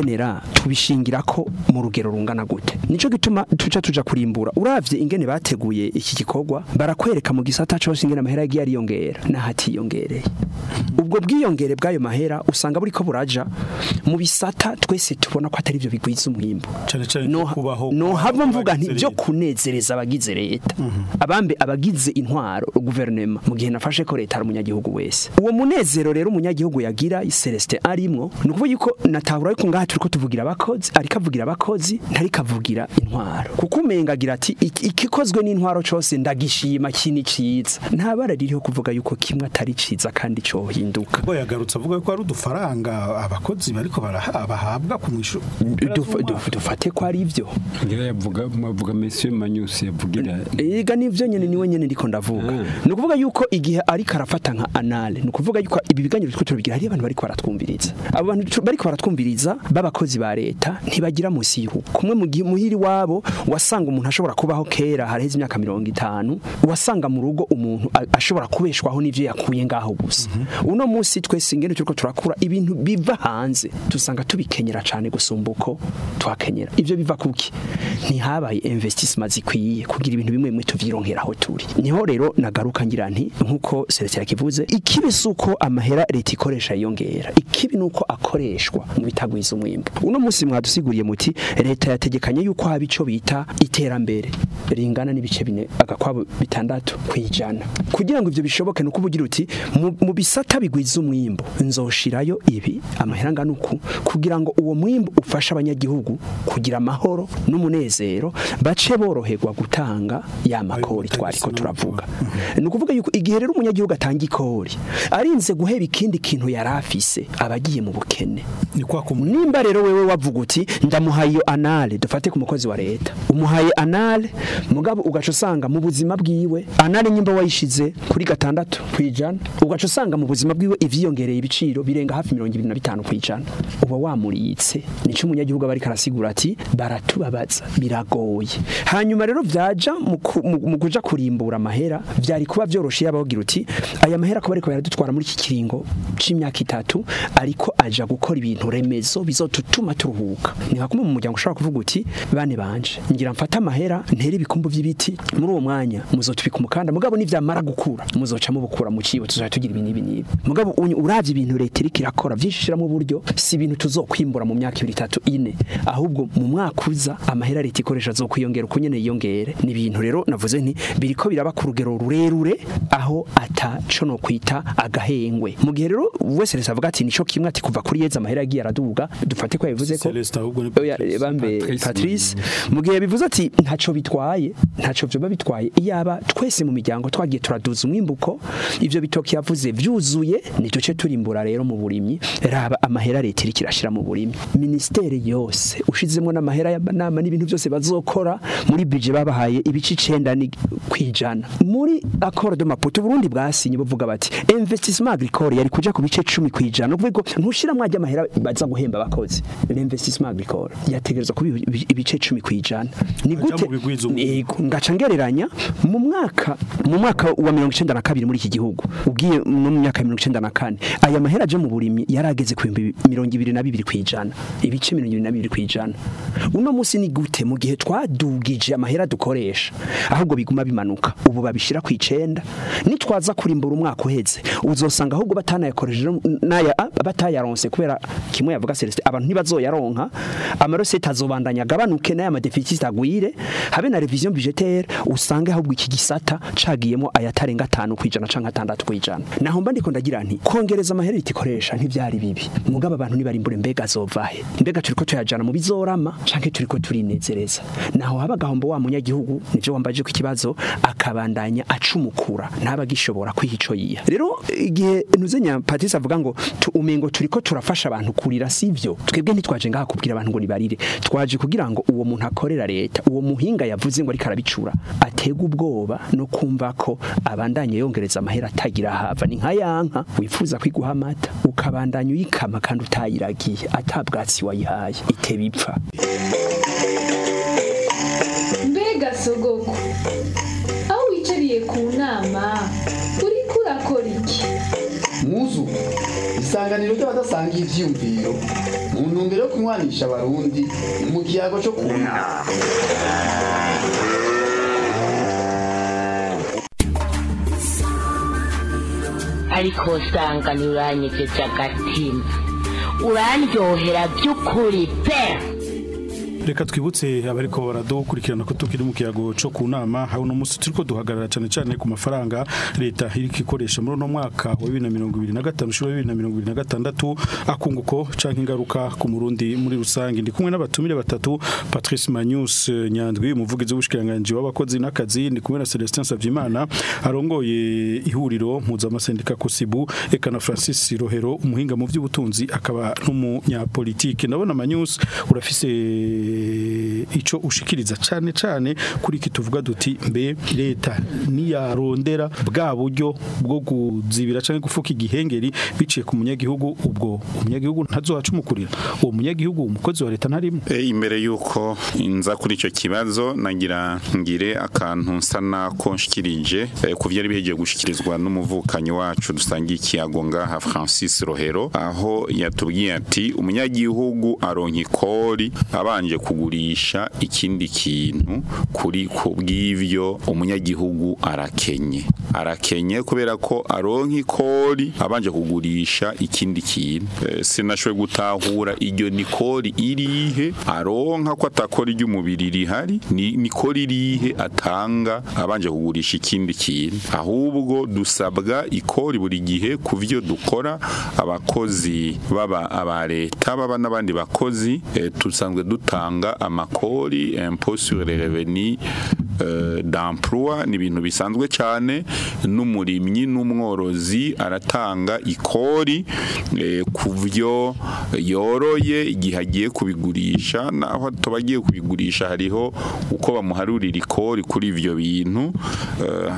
tubishingira ko mu rugero rungana gute nico gituma tuca tuja kurimbura uravye ingene bateguye iki gikorwa barakwereka mu gisata cose ingene amahera yagiye ariyongera n'ahatiyongereye ubwo bwiyongere bw'ayo mahera usanga buriko buraja mu bisata twese tubona ko atari byo bigwiza umwimbo Cane cane no, kubaho no hava mvuga nti abagize byo leta. kunezereza abagize leta abambe abagize intwaro guverinoma mu gihe nafashe ko leta ari umunyagihugu wese uwo munezero rero umunyagihugu yagira Celestin arimwo ni ukuvuga yuko natahura yuko ngaha turiko tuvugira abakozi ariko avugira abakozi ntariko avugira intwaro kuko umenga agira ati "Iki- ikikozwe n'intwaro cose ndagishima kini ciza nta bara ririho kuvuga yuko kimwe atari ciza kandi cohinduka ubwo yagarutse avuga ko ari udufaranga abakozi bariko baraha- bahabwa ku mwishu Duf- duf- dufate ko ari ivyo ngira yavuga mavuga Monsieur Manyusi yavugira Ega nivyo nyene niwe nyene ndiko ndavuga. Mm. Ni ukuvuga yuko igihe ari karafata nka anale, ni ukuvuga yuko ibi biganiro twe tubigira hari abantu bariko baratwumviriza. Abo bantu tu- bariko baratwumviriza b'abakozi ba leta ntibagira musi y'urugo. Kumwe mu gihe muhiri wabo wasanga umuntu ashobora kubaho kera haraheze imyaka 50 wasanga mu rugo umuntu a- ashobora kubeshwaho n'ivyo yakuye ngaho gusa. Uno munsi twese ingene turiko turakura ibintu biva hanze tusanga tubikenyera cane gusumba uko twakenyera. Ivyo biva kuki? Ntihabaye investissement zikwiye kugira ibintu bimwe bimwe tuvyironkera aho turi. Niho rero nagaruka ngira nti nkuko Celestin yakivuze ikibi suko amahera leta ikoresha yongera. Ikibi nuko akoreshwa mu bitagwiza umwimbo. Uno munsi mwadusiguriye muti leta yategekanye yuko haba ico bita iterambere ringana n'ibice bine agakwabo bitandatu kwijana. Kugira ngo ivyo bishoboke nuko ubugira uti mu, mu bisata bigwiza umwimbo nzoshirayo ibi amahera ngana uku kugira ngo uwo mwimbo ufashe abanyagihugu kugira amahoro n'umunezero bace boroherwa gutanga ya makori twariko turavuga ni ukuvuga yuko igihe rero umunyagihugu atanga ikori arinze guheba ikindi kintu yari afise aba agiye mu bukene ni kwa kumu nimba rero wewe wavuga uti ndamuhaye iyo anale dufate ku mukozi wa leta umuhaye anale mugabo ugaca usanga mu buzima bwiwe anale nyimba wayishize kuri gatandatu kwijana ugaca usanga mu buzima bwiwe ivyiyongereye ibiciro birenga hafi mirongo ibiri na bitanu kwijana uba wamuriyitse nico umunyagihugu aba ariko arasigura ati baratubabaza biragoye hanyuma rero vyaja mu ku- mu mu kuja kurimbura amahera vyari kuba vyoroshe yabagira uti aya mahera ko bariko baradutwara muri iki kiringo c'imyaka itatu ariko aja gukora ibintu remezo bizotutuma turuhuka ni nka kumwe mu muryango ushobora kuvuga uti bane banje ngira mfata amahera ntere ibikumbu vy'ibiti muri uwo mwanya muzotubika umukanda mugabo nivyamara gukura muzoca mubukura mu cibo tuzoja tugira ibi n'ibi n'ibi mugabo unyu- uravye ibintu leta iriko irakora vyishishiramo uburyo si ibintu tuzokwimbura mu myaka ibiri itatu ine ahubwo mu mwaka uza amahera leta ikoresha azokwiyongera uko nyene yiyongere ni ibintu rero navuze nti biriko biraba ku rugero rurerure aho ataco no kwita agahengwe mu gihe rero wese rese avuga ati nico kimwe ati kuva kuri yeza amahera yagiye araduga dufate ko yabivuze ko Celestin ahubwo ni Oya, bambe Patrice Patrice mu gihe bivuze ati ntaco bitwaye ntaco vyoba bitwaye iyaba twese mu miryango twagiye turaduza umwimbuko ivyo bitoki yavuze vyuzuye ni duce turimbura rero mu burimyi raba amahera leta iriko irashira mu burimyi ministeri yose ushizemo n'amahera y'amanama n'ibintu byose bazokora muri budget babahaye ibice 9 kwijana muri accord de Maputo Burundi bwasinye buvuga bati investissement agricole yari kuja ku bice 10 kwijana uvuga ntushira mwajya amahera baza guhemba abakozi l'investissement agricole yategerezwa kuba ibi- ibice 10 kwijana ni Aja gute mu bigwiza umwimbu. Yego, ngaca ngereranya mu mwaka mu mwaka wa 92 muri iki gihugu ugiye no mu myaka ya 94 aya mahera aje mu burimyi yarageze ku 22 kwijana ibice 22 kwijana uno munsi ni gute mu gihe twadugije amahera dukoresha ahubwo biguma bimanuka ubu babishira ku icenda nitwaza kurimbura umwaka uheze uzosanga ahubwo batanayakoresheje naya batayaronse kubera kimwe yavuga Celestin abantu ntibazoyaronka amarosete azobandanya agabanuke n'aya madeficit agwire habe na revision budgetaire usange ahubwo iki gisata cagiyemo ayatarenga 5 kwijana canke 6 kwijana naho mba ndiko ndagira nti kongereza amahera itikoresha ntivyari bibi mugabo abantu nibarimbure mbega azovahe mbega turiko tuyajana mu bizorama canke turiko turinezereza naho haba gahombo wa munyagihugu nivyo wambaje ku kibazo akabandanya acumukura ntaba gishobora kwihico yiha rero igihe ntuzenya Patrice avuga ngo tu- umengo turiko turafasha abantu kurira sivyo twebwe ntitwaje ngaha kubwira abantu ngo nibarire twaje kugira ngo uwo muntu akorera leta uwo muhinga yavuze ngo ariko arabicura atega ubwoba no kumva ko abandanye yongereza amahera atagira hava ni nka yanka wifuza kwiguha amata ukabandanya uyikama kandi utayiragiye atabwatsi wayihaye iteba ipfa mbega sogoko aho wicariye ku nama uriko urakora iki muzu isanganiro ry'abadasanga ivyiyumviro mu ntumbero yo kunywanisha abarundi mu kiyago cyo kunama ariko usanga ntiuranyegeje agatima urandyohera by'ukuri pe reka twibutse abariko baradukurikirana ko tukiri mu kiyago cyo ku nama aho uno munsi turiko duhagarara cyane cyane ku mafaranga leta iriko ikoresha muri uno mwaka wa 2025 ushuro 2026 akunguko canke ingaruka ku murundi muri rusange ndi kumwe n'abatumire batatu Patrice Magnus Nyandwi umuvugizi w'ubushikiranganje w'abakozi n'akazi ndi kumwe na Celestin Savyimana arongoye ihuriro mpuzamasendica Kosibu eka na Francis Rohero umuhinga mu by'ubutunzi akaba n'umunyapolitike ndabona Magnus urafise ico ushikiriza cyane cyane kuri iki tuvuga duti mbe leta niyarondera bwa buryo bwo kuzibira canke gufuka igihengeri biciye ku munyagihugu ubwo umunyagihugu ntazohacumukurira uwo munyagihugu umukozi wa leta ntarimo E, imbere yuko nza kuri icyo kibazo nagira ngire akantu nsa nako nshikirije e, ku byari bihegiye gushikirizwa n'umuvukanyi wacu dusangiye ikiyago ngaha Francis Rohero aho yatubwiye ati umunyagihugu aronka ikori abanje kugurisha ikindi kintu kuri ku bw'ivyo umunyagihugu arakenye arakenye kubera ko aronka ikori abanje kugurisha ikindi kintu e, sinashoboye gutahura iryo nikori irihe aronka ko atakora ry'umubiri rihari ni nikori irihe atanga abanje kugurisha ikindi kintu ahubwo dusabwa ikori buri gihe ku byo dukora abakozi baba aba leta baba n'abandi bakozi e, tusanzwe dutanga amakori impôt sur les revenus euh, d'emploi ni ibintu bisanzwe cyane n'umurimyi n'umworozi aratanga ikori eh, ku byo yoroye igihe agiye kubigurisha naho tubagiye kubigurisha hariho uko bamuharurira ikori kuri ivyo bintu eh,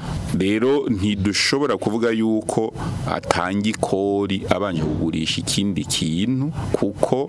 rero ntidushobora kuvuga yuko atanga ikori abanje kugurisha ikindi kintu kuko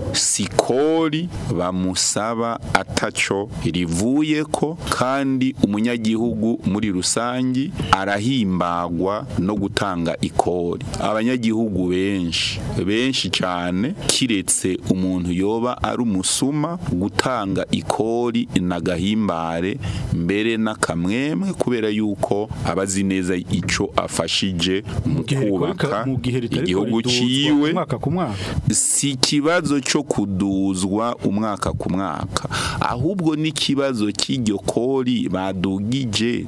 sikori bamusaba ataco rivuye ko kandi umunyagihugu muri rusangi arahimbagwa no gutanga ikori abanyagihugu benshi benshi cyane kiretse umuntu yoba ari umusuma gutanga ikori nagahimbare mbere n'akamwemwe kubera yuko abazi neza ico afashije mu kubaka mu gihe ritariko igihugu riduzwa ciwe mwaka ku mwaka si ikibazo cyo kuduzwa umwaka ku mwaka ahubwo n'ikibazo cy'iryo kori badugije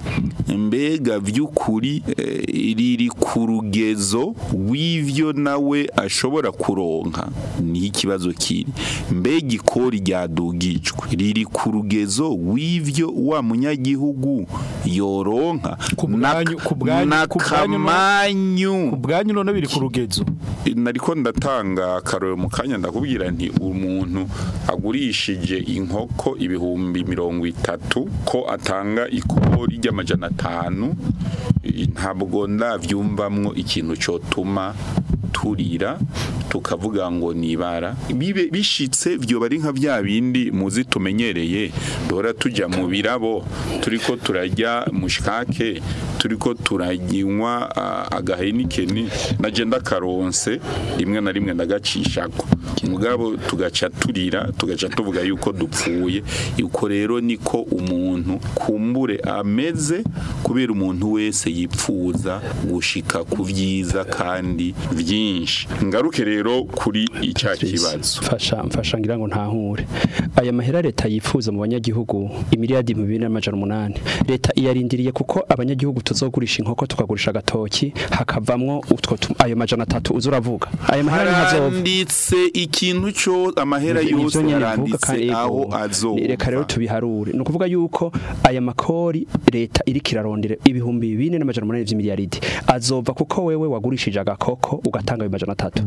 mbega by'ukuri eh, riri ku rugezo w'ivyo nawe ashobora kuronka ni ikibazo kiri mbega ikori ryadugijwe riri ku rugezo w'ivyo wa munyagihugu yoronka Ku bwanyu- ku bwanyu- ku bwanyu no- n'akamanyu ubwanyu none biri ku rugezo nariko ndatanga akaroro mu kanya ndakubwira nti umuntu agurishije inkoko ibihumbi mirongo itatu ko atanga ikori ry'amajana atanu eh, ntabwo ndavyumvamwo ikintu cotuma turira tukavuga ngo nibara bibe bishitse vyoba ari nka vya bindi muzi tumenyereye duhora tuja mu birabo turiko turajya mushikake turiko turaginywa ah, agahenikeni naje ndakaronse rimwe na rimwe ndagacishako mugabo tugaca turira tugaca tuvuga yuko dupfuye uko rero niko umuntu kumbure ameze kubera umuntu wese yipfuza gushika ku vyiza kandi vyinshi ngaruke rero kuri icya kibazo mfasha mfasha ngira ngo ntahure aya mahera leta yifuza mu banyagihugu imiliyadi mu bibiri n'amajana umunani leta iyarindiriye kuko abanyagihugu tuzogurisha inkoko tukagurisha agatoki hakavamwo utwo tu- ayo majana atatu uza uravuga aya mahera ntazova haranditse ikintu cyo amahera yose yaranditse aho azova reka rero tubiharure ni ukuvuga yuko aya makori leta iriko irarondera ibihumbi bine n'amajana umunani vy'imiliyaridi azova kuko wewe wagurishije agakoko ugatanga ayo majana atatu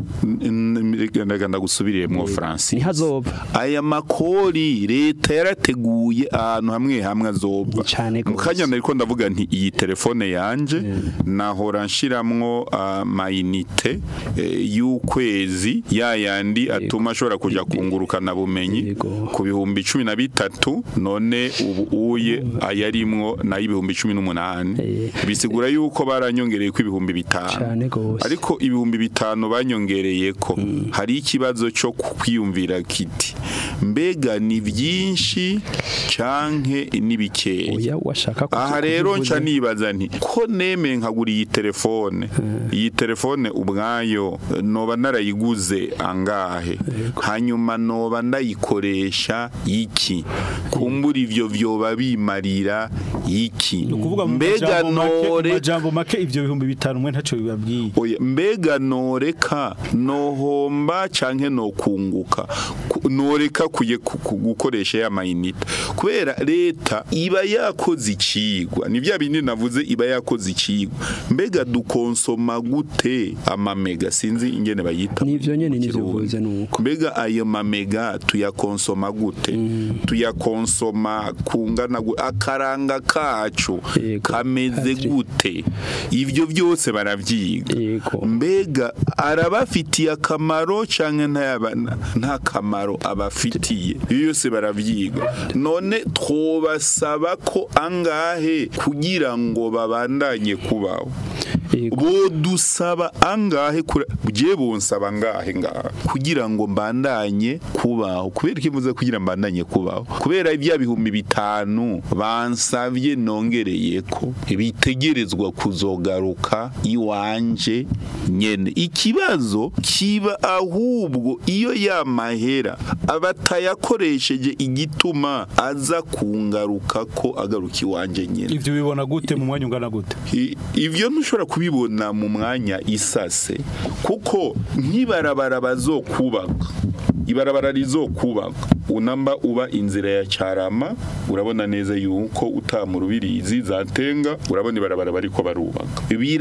ndaga ndagusubiriyemwo Francis ntihazova aya makori leta yarateguye ahantu hamwe hamwe azova Cane mu gose. kanya nariko ndavuga nti iyi telefone telefone yanje nahora nshiramwo amayinite y'ukwezi ya yandi atuma ashobora kuja kungurukana bumenyi Yego. ku bihumbi cumi na bitatu none ubu uye ayarimwo nayo ibihumbi cumi n'umunani Eh. bisigura yuko baranyongereye ko ibihumbi bitanu Cane gose. ariko ibihumbi bitanu banyongereye ko hari ikibazo cyo kwiyumvira kiti mbega ni byinshi canke ni bikeya oya washaka kuzi- aha rero kubivuza. nca nibaza nti ko neme nkagura iyi telefone iyi telefone ubwayo noba narayiguze angahe hanyuma noba ndayikoresha iki kumbura ivyo vyoba bimarira iki ukuvuga mu mbega majambo make- mu nore majambo make ivyo bihumbi bitanu mwe ntaco bibabwiye Oya, mbega noreka nohomba canke nokunguka Ku- noreka kuye ku- ku- gukoresha ya mayinite kubera leta iba yakoze icigwa ni vya bindi navuze iba yakoze icigwa mbega dukonsoma gute amamega sinzi ingene bayita Nivyo nyene mu nivyo Kirundi. uvuze nuko. mbega ayo mamega tuyakonsoma gute tuyakonsoma kungana gu- akaranga kacu Yego. kameze Patrick. gute ivyo byose baravyiga Yego. mbega arabafitiye akamaro canke ntayaba- nta kamaro abafitiye iyo yose baravyiga none twobasaba ko angahe kugira ngo babandanye kubaho Yego. bodusaba angahe kura- je bonsaba angahe ngaha kugira ngo mbandanye kubaho kubera ikivuze kugira mbandanye kubaho kubera ibya bihumbi bitanu bansavye nongereye ko bitegerezwa kuzogaruka iwanje nyene ikibazo kiba ahubwo iyo ya mahera abatayakoresheje igituma aza kungaruka ko agaruka iwanje nyene ivyo bibona gute mu mwanya ungana gute I- ivyo ntushobora kubibona mu mwanya isase kuko nk'ibarabara bazokubaka ibarabara rizokubaka unamba uba inzira ya cyarama urabona neza yuko utamu rubirizi zatenga urabona ibarabara bariko barubaka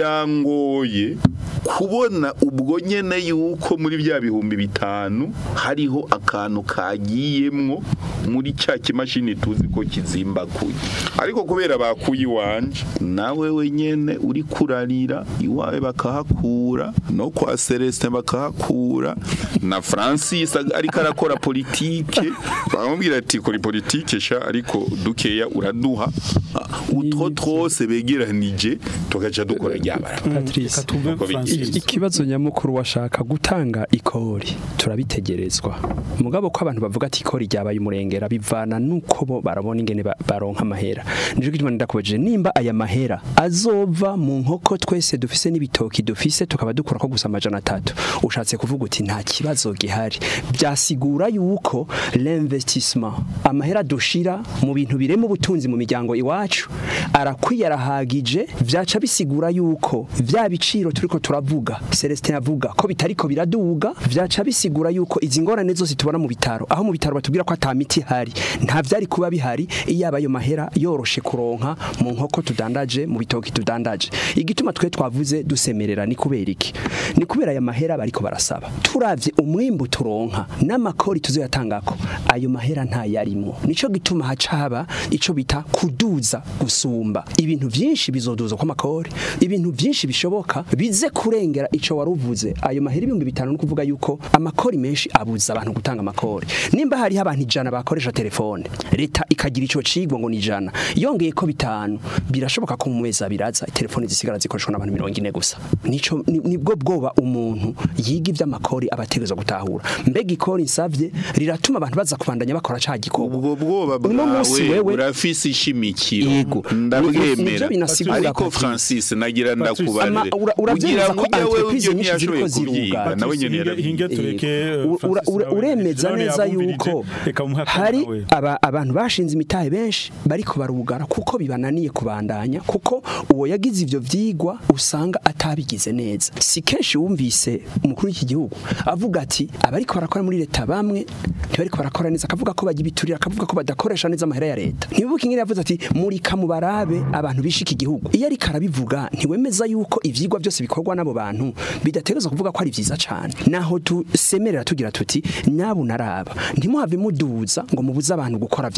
birangoye kubona ubwo nyene yuko muri bya bihumbi bitanu hariho akantu kagiyemwo muri cya kimashini tuzi ko kizimbakuye ariko kubera bakuye iwanje nawe wenyene uri kurarira iwawe bakahakura no kwa Celestin bakahakura na Francis ag- ariko arakora politike bamubwira ati kora politike sha ariko dukeya uraduha Ah, utwo twose begeranije tugaca dukora ryabara Patrice Reka tumve Uko Francis. bigenze. ikibazo nyamukuru washaka gutanga ikori turabitegerezwa mugabo ko abantu bavuga ati ikori ryabaye umurengera bivana nuko bo barabona ingene ba- baronka amahera nico gituma ndakubajije nimba aya mahera azova mu nkoko twese dufise n'ibitoki dufise tukaba dukura ko gusa amajana atatu ushatse kuvuga uti nta kibazo gihari byasigura yuko l'investissement amahera dushira mu bintu birema ubutunzi mu miryango iwacu arakwiye arahagije vyaca bisigura yuko vya biciro turiko turavuga Celestin avuga ko bitariko biraduga vyaca bisigura yuko izi ngorane zose tubona mu bitaro aho mu bitaro batubwira ko ata miti hari nta vyari kuba bihari iyaba ayo mahera yoroshe kuronka mu nkoko tudandaje mu bitoki tudandaje igituma twe twavuze dusemerera ni kubera iki ni kubera aya mahera bariko barasaba turavye umwimbu turonka n'amakori tuzoyatangako ayo mahera nta yarimwo nico gituma haca haba ico bita kuduza gusumba ibintu vyinshi bizoduza kwa makori ibintu vyinshi bishoboka bize kurengera ico waruvuze ayo mahera ibihumbi bitanu no kuvuga yuko amakori menshi abuza abantu gutanga amakori nimba hariho abantu ijana bakoresha telefone leta ikagira ico cigwa ngo ni ijana yongeye ko bitanu birashoboka ko mu mezi abiri aza telefone zisigara zikoreshwa n'abantu mirongo ine gusa nico ni- nibwo bwoba umuntu yiga ivy'amakori abategerezwa gutahura mbega ikori nsavye riratuma abantu baza kubandanya bakora ca gikorwa ubwo bwoba Uno munsi bwawe wewe- urafise ishimikiro Yego. Nivyo ndabwemera binasigura, ariko Patrice. Francis nagira Patrice. ndakubarire Ama- ura- uravyemeza ugira ko ngo ujya wewe entreprise ibyo nyinshi ntiyashoboye ziriko ziruga. kubyiga nawe nyene Patrice, hinge- hinge yarabivuze tureke Ura- Francis ura- nawe uremeza none neza yabumvirije, yuko reka umuhe akanya hari nawe. aba- abantu bashinze imitahe benshi bariko barugara kuko bibananiye kubandanya kuko uwo yagize ivyo vyigwa usanga atabigize neza si kenshi wumvise umukuru w'iki gihugu avuga ati abariko barakora muri leta bamwe ntibariko barakora neza akavuga ko bagira ibiturire akavuga ko badakoresha neza amahera ya leta ntibuke ingene yavuze ati murika mu barabe abantu bishika igihugu iyo ariko arabivuga ntiwemeza yuko ivyigwa byose bikorwa n'abo bantu bidategerezwa kuvuga ko ari vyiza cane naho tusemerera tugira tuti nyabu naraba ntimuhave muduza ngo mubuze abantu gukora vya bikorwa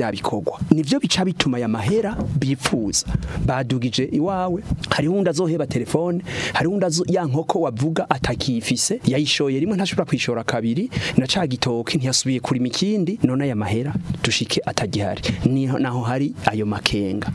kugwa nivyo bica bituma ya mahera bipfuza badugije iwawe hariho undi azoheba telefone hariho undi azo- ya nkoko wavuga atakifise yayishoye rimwe ntashobora kwishora kabiri na ca gitoke ntiyasubiye kurima ikindi none aya mahera dushike atagihari niho naho hari ayo makenga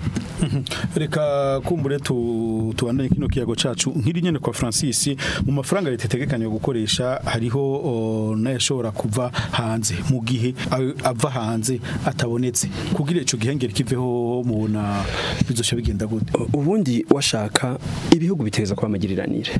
reka kumbure tu tubandanye kino kiyago cacu nkiri nyene kwa Francis mu mafaranga leta itegekanya gukoresha hariho o, n'ayashobora kuva hanze mu gihe a- ava hanze atabonetse kugira ico gihengeri kiveho mubona bizosha bigenda gute U- ubundi washaka ibihugu biteza kuba amagiriranire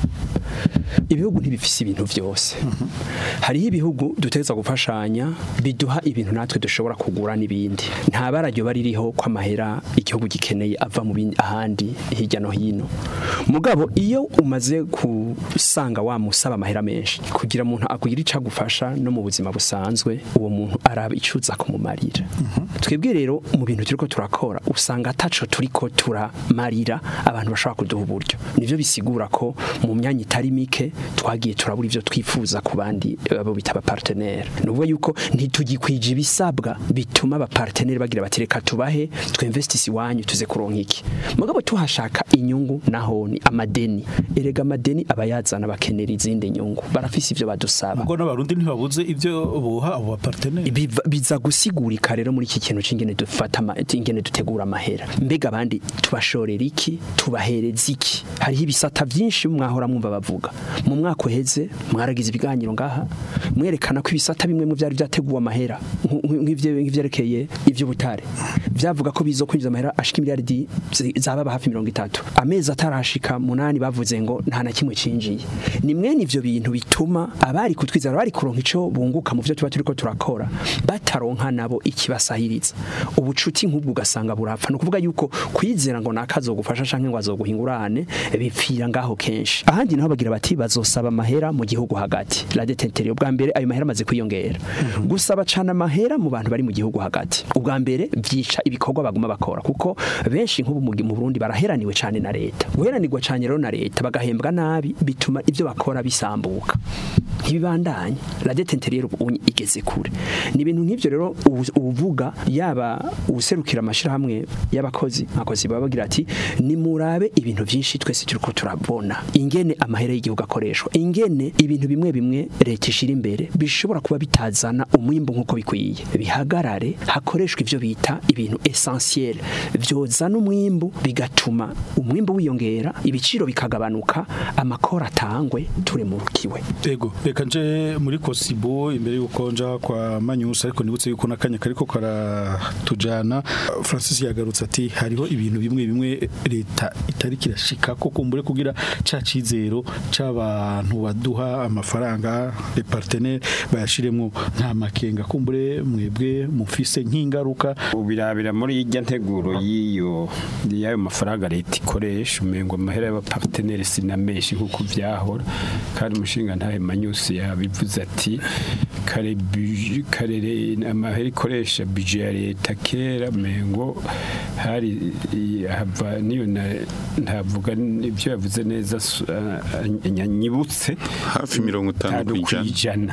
ibihugu ntibifise ibintu byose hariho ibihugu duteza gufashanya biduha ibintu natwe dushobora kugura n'ibindi nta bararyo baririho ko amahera igihugu gikeneye ava mu bindi ahandi hirya no hino mugabo iyo umaze gusanga wamusaba amahera menshi kugira umuntu akugira icyo agufasha no mu buzima busanzwe uwo muntu araba icuza kumumarira twebwe rero mu bintu turiko turakora usanga ataco turiko turamarira abantu bashobora kuduha uburyo nivyo bisigura ko mu myanya itari mike twagiye turabura ivyo twifuza ku bandi eh, abo bita abapartenere nuvuga yuko ntitugikwije ibisabwa bituma abapartenere bagira bati reka tubahe twinvestisi iwanyu tuze kuronka iki mugabo tuhashaka inyungu naho ni amadeni erega amadeni abayazana bakenera izindi nyungu barafise ivyo badusaba ubwo n'abarundi ntibabuze ivyo boha abo bapartenere Biva- biza gusigurika rero muri iki kintu c'ingene dufata ama- ingene dutegura amahera mbega abandi tubashorera iki tubahereza iki hariho ibisata vyinshi mwahora mwumva bavuga mu mwaka uheze mwaragize ibiganiro ngaha mwerekana ko ibisata bimwe mu vyari vyateguwe amahera nk- nk- nk'ivye- nk'ivyerekeye ivy'ubutare vyavuga ko bizo kwinjiza amahera ashika imiliyaridi zi- zababa hafi mirongo itatu amezi atarashika munani bavuze ngo nta na kimwe cinjiye ni mwene ivyo bintu bituma abari kutwizera bari kuronka ico bunguka mu vyo tuba turiko turakora bataronka nabo ikibasahiriza ubucuti nk'ubwo ugasanga burapfa ni ukuvuga yuko kwizera ngo nakazogufasha canke ngo azoguhingurane bipfira ngaho kenshi ahandi naho bagira bati bazosaba amahera mu gihugu hagati la detentere ubwa mbere ayo mahera amaze kwiyongera gusaba cana amahera mu bantu bari mu gihugu hagati ubwa mbere vyica ibikorwa baguma bakora kuko benshi nk'ubu mu mu Burundi baraheraniwe cane na leta guheranirwa cane rero na leta bagahembwa nabi bituma ivyo bakora bisambuka ntibibandanye la detentere rero ubu igeze kure ni ibintu nk'ivyo rero ubu- uvuga yaba userukira amashirahamwe y'abakozi abakozi baba bagira ati nimurabe ibintu vyinshi twese turiko turabona ingene amahera y'igihugu akoreshwa ingene ibintu bimwe bimwe leta ishira imbere bishobora kuba bitazana umwimbu nk'uko bikwiye bihagarare hakoreshwa ivyo bita ibintu essentiel vyozana umwimbu bigatuma umwimbu wiyongera ibiciro bikagabanuka amakora atangwe turemurukiwe Ego, reka nje muri Kosibo imbere yuko nja kwa Manyusa ariko nibutse yuko nakanya kariko karatujana Francis yagarutse ati hariho ibintu bimwe bimwe leta itari kirashika ko kumbure kugira ca cizero c'abantu baduha amafaranga les partenaires bayashiremo nta makenga kumbure mwebwe mufise nk'ingaruka ubirabira muri irya nteguro y'iyo y'ayo mafaranga leta ikoresha umengo amahera y'abaparteneri sinamenshi nk'uko vyahora kandi umushinga ntahe manyusi yabivuze ati kare buje- kare re- amahera ikoresha bije ya leta kera mengo hari i- hava niyo na- ntavuga ibyo yavuze neza su- a- a- nyanyibutse hafi mirongo itanu ku ijana ijana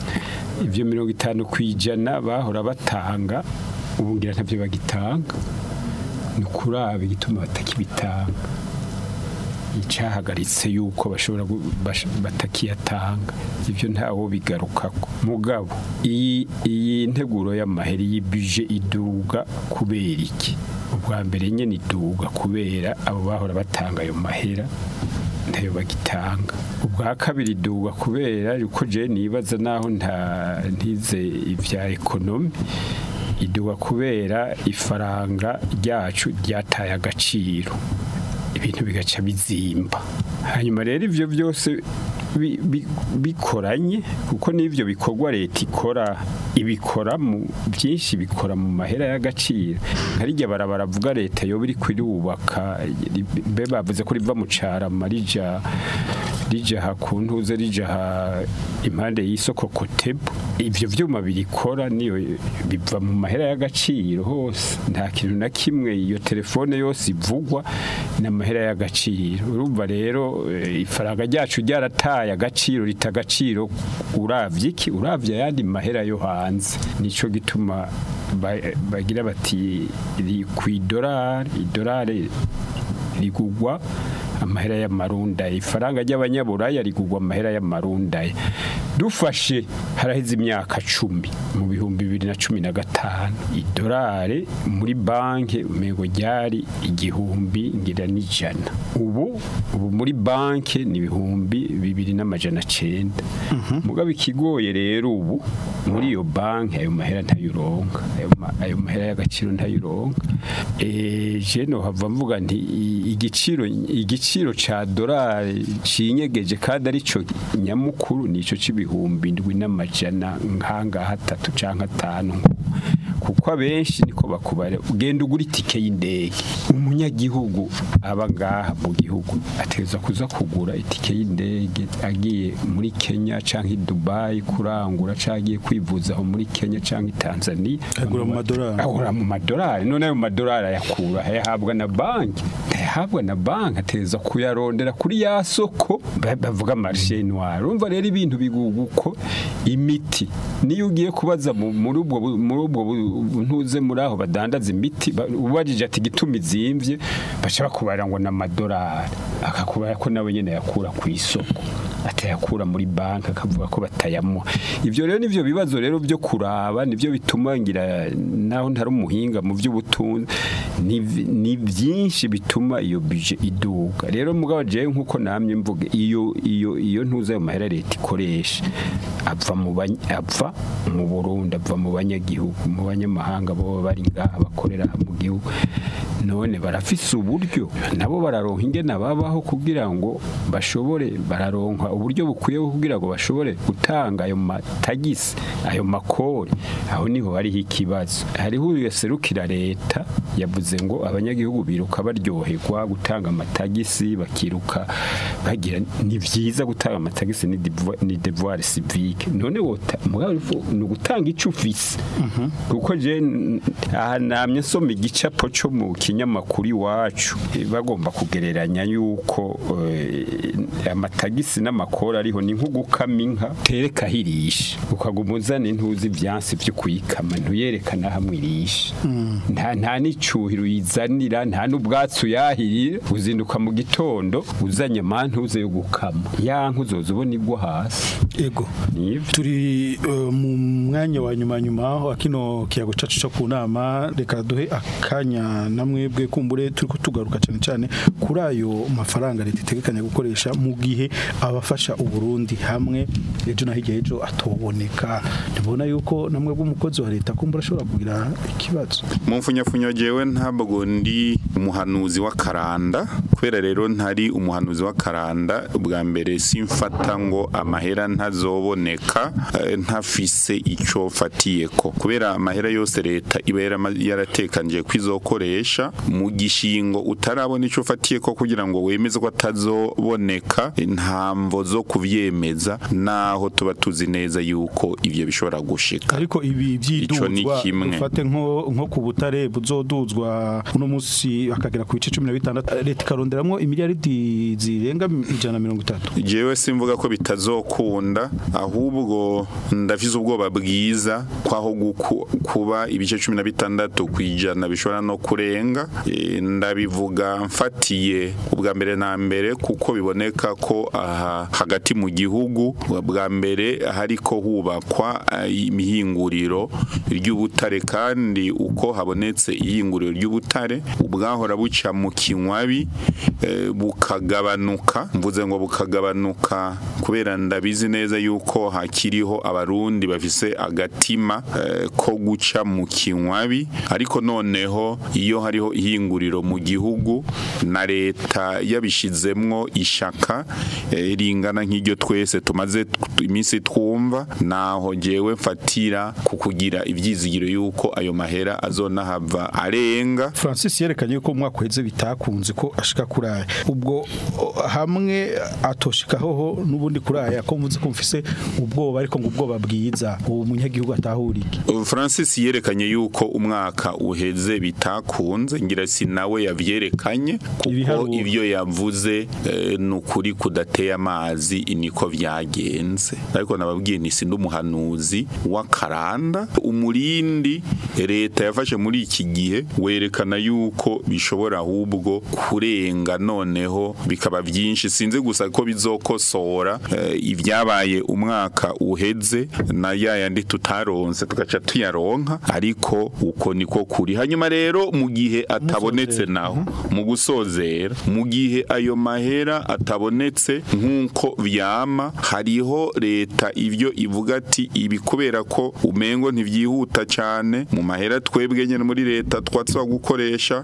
ibyo mirongo itanu ku ijana bahora batanga ubu ngira ntabyo bagitanga ni ukuraba igituma batakibitanga icyahagaritse yuko bashobora gu- bash- batakiyatanga ibyo ntawo bigarukako mugabo iyi iyi nteguro y'amaheri y'ibije iduga kubera iki ubwa mbere nyine iduga kubera abo bahora batanga ayo mahera ntayo bagitanga ubwa kabiri iduga kubera yuko je nibaza naho nta ntize ibya ekonomi iduga kubera ifaranga ryacu ryataye agaciro ibintu bigaca bizimba hanyuma rero ivyo byose bi- bi- bikoranye kuko n'ivyo bikorwa leta ikora ibikora mu byinshi bikora mu mahera y'agaciro nka rijya barabara avuga leta yoba iri kwirubaka mbe bavuze ko riva mu carama rija rijaha ku ntuze rijaha impande y'isoko kotebu ivyo vyuma birikora niyo biva mu mahera y'agaciro hose nta kintu na kimwe iyo telefone yose ivugwa n'amahera y'agaciro urumva rero eh, ifaranga ryacu ryarataye agaciro rita agaciro uravye iki uravye ayandi mahera yo hanze nico gituma ba- bagira bati ri ku idolari idolari rigugwa amahera y'amarunda ifaranga ry'abanyaburaya rigugwa amahera y'amarunda dufashe haraheze imyaka cumi mu bihumbi bibiri na cumi na gatanu idolari muri banki umego ryari igihumbi ngira n'ijana ubu ubu muri banki ni ibihumbi bibiri n'amajana cenda mugabo ikigoye rero ubu muri iyo banki ayo mahera ntayuronka ayo ma- ayo mahera y'agaciro ntayuronka eh je no hava mvuga nti i- igiciro igiciro ca dolari cinyegeje kandi arico nyamukuru nico c'ibihumbi ndwi n'amajana nkanga hatatu canke atanu kuko abenshi niko bakubare ugenda ugura itike y'indege umunyagihugu aba ngaha mu gihugu ateza kuza kugura itike y'indege agiye muri Kenya canke i Dubai kurangura canke agiye kwivuza aho muri Kenya canke i Tanzania Agura mu madolari. agura mu madolari none ayo madolari ayakura ayahabwa na banki ayahabwa na banki ateza kuyarondera kuri ya soko ba- bavuga marché noir urumva rero ibintu biguga uko imiti niyo ugiye kubaza mu- muri ubwo bu- muri ubwo bu- ntuze muri aho badandaza imiti ba- ubajije ati gituma izimvye baca bakubara ngo na madolari akakubara ko nawe nyene yakura ku isoko atayakura muri banki akavuga ko batayamuha ivyo rero nivyo bibazo rero byo kuraba nivyo bituma ngira naho ntari umuhinga mu by'ubutunzi ni vi- ni byinshi bituma iyo budget iduga rero mugabo je nkuko namye mvuga iyo iyo iyo ntuza ayo mahera leta ikoresha ava mu bany- ava mu Burundi ava mu banyagihugu mu banyamahanga bo bari ngaha bakorera mu gihugu none barafise uburyo nabo bararonka ingene babaho kugira ngo bashobore bararonka uburyo bukwiye kugira ngo bashobore gutanga ayo matagisi ayo makori aho niho hariho ikibazo hariho yaserukira leta yavuze ngo abanyagihugu biruka baryoherwa gutanga amatagisi bakiruka bagira ni vyiza gutanga amatagisi ni devoir- ni devoir civique none wota mugabo ifu- ni ugutanga ico ufise kuko je n- aha namye nsoma igicapo cyo mu kinyamakuru iwacu eh, bagomba kugereranya yuko eh, amatagisi n'amakori ariho ni nko gukama inka tereka hirisha ukaguma uzana intuzi ivyansi vyo kuyikama ntuyerekana hamwe irisha nta nta n'icuhiro uyizanira nta n'ubwatsi uyahirira uzinduka mu gitondo uzanye amantuze yo gukama ya nka uzoza ubona igwa hasi ego nivyo turi eh, mu mwanya wa nyuma nyuma aho kino kiyago cacu cyo ku nama reka duhe akanya namwebwe kumbure turi kutugaruka cyane cyane kuri ayo mafaranga leta itegekanya gukoresha mu gihe abafasha uburundi hamwe ejo na hirya ejo atoboneka ntibona yuko namwe bw'umukozi wa leta kumbura ashobora kugira ikibazo mu mfunyafunyo jewe ntabwo ndi umuhanuzi w'akaranda kubera rero ntari umuhanuzi w'akaranda bwa mbere simfata ngo amahera ntazoboneka eh, ntafise ico fatiyeko kubera amahera yose leta iba yarama- yaratekanije kwizokoresha mu gishingo utarabona ico fatiyeko kugira ngo wemeze ko atazoboneka ntamvo zo kuvyemeza naho tuba tuzi neza yuko ivyo bishobora gushika ariko ibi Ico ni byiduzwa kimwe. dufate nko nko ku butare buzoduzwa uno munsi akagera ku bice 16 leta ikaronderamwo imiliyaridi zirenga ijana na mirongo itatu jewe simvuga ko bitazokunda ahubwo ndafise ubwoba bwiza kwaho guku- kuba ibice cumi na bitandatu kwijana bishobora no kurenga E, ndabivuga mfatiye ubwa mbere na mbere kuko biboneka ko aha hagati mu gihugu bwa mbere hariko hubakwa eh, imihinguriro ry'ubutare kandi uko habonetse ihinguriro ry'ubutare ubwahora buca mu kinywabi eh, bukagabanuka mvuze ngo bukagabanuka ku kubera ndabizi neza yuko hakiriho abarundi bafise agatima eh, ko guca mu kinywabi ariko noneho iyo hariho ihinguriro mu gihugu na leta yabishizemwo ishaka eh, ringana nk'iryo twese tumaze t- iminsi twumva naho jewe mfatira ku kugira ivyizigiro yuko ayo mahera azonahava arenga Francis yerekanye ko umwaka uheze bitakunze ko ashika kuraya ubwo o, hamwe atoshikaho ho n'ubundi kuraya ko mvuze ko mfise ubwoba ariko ngo ubwoba bwiza uwo munyagihugu atahurike Francis yerekanye yuko umwaka uheze bitakunze ngira si nawe yavyerekanye kuko Ibiharuro. ivyo yavuze eh, ni ukuri kudateye amazi niko vyagenze ariko nababwiye nti sindi umuhanuzi w'akaranda umurindi leta yafashe muri iki gihe werekana yuko bishobora ahubwo kurenga noneho bikaba byinshi sinzi gusa ko bizokosora eh, ibyabaye umwaka uheze na ya yandi tutaronse tugaca tuyaronka ariko uko niko kuri hanyuma rero mu gihe atabonetse naho mu gusozera mu gihe ayo mahera atabonetse nk'uko vyama hariho leta ivyo ivuga ati ibi kubera ko umengo ntivyihuta cane mu mahera twebwe nyene muri leta twatswa gukoresha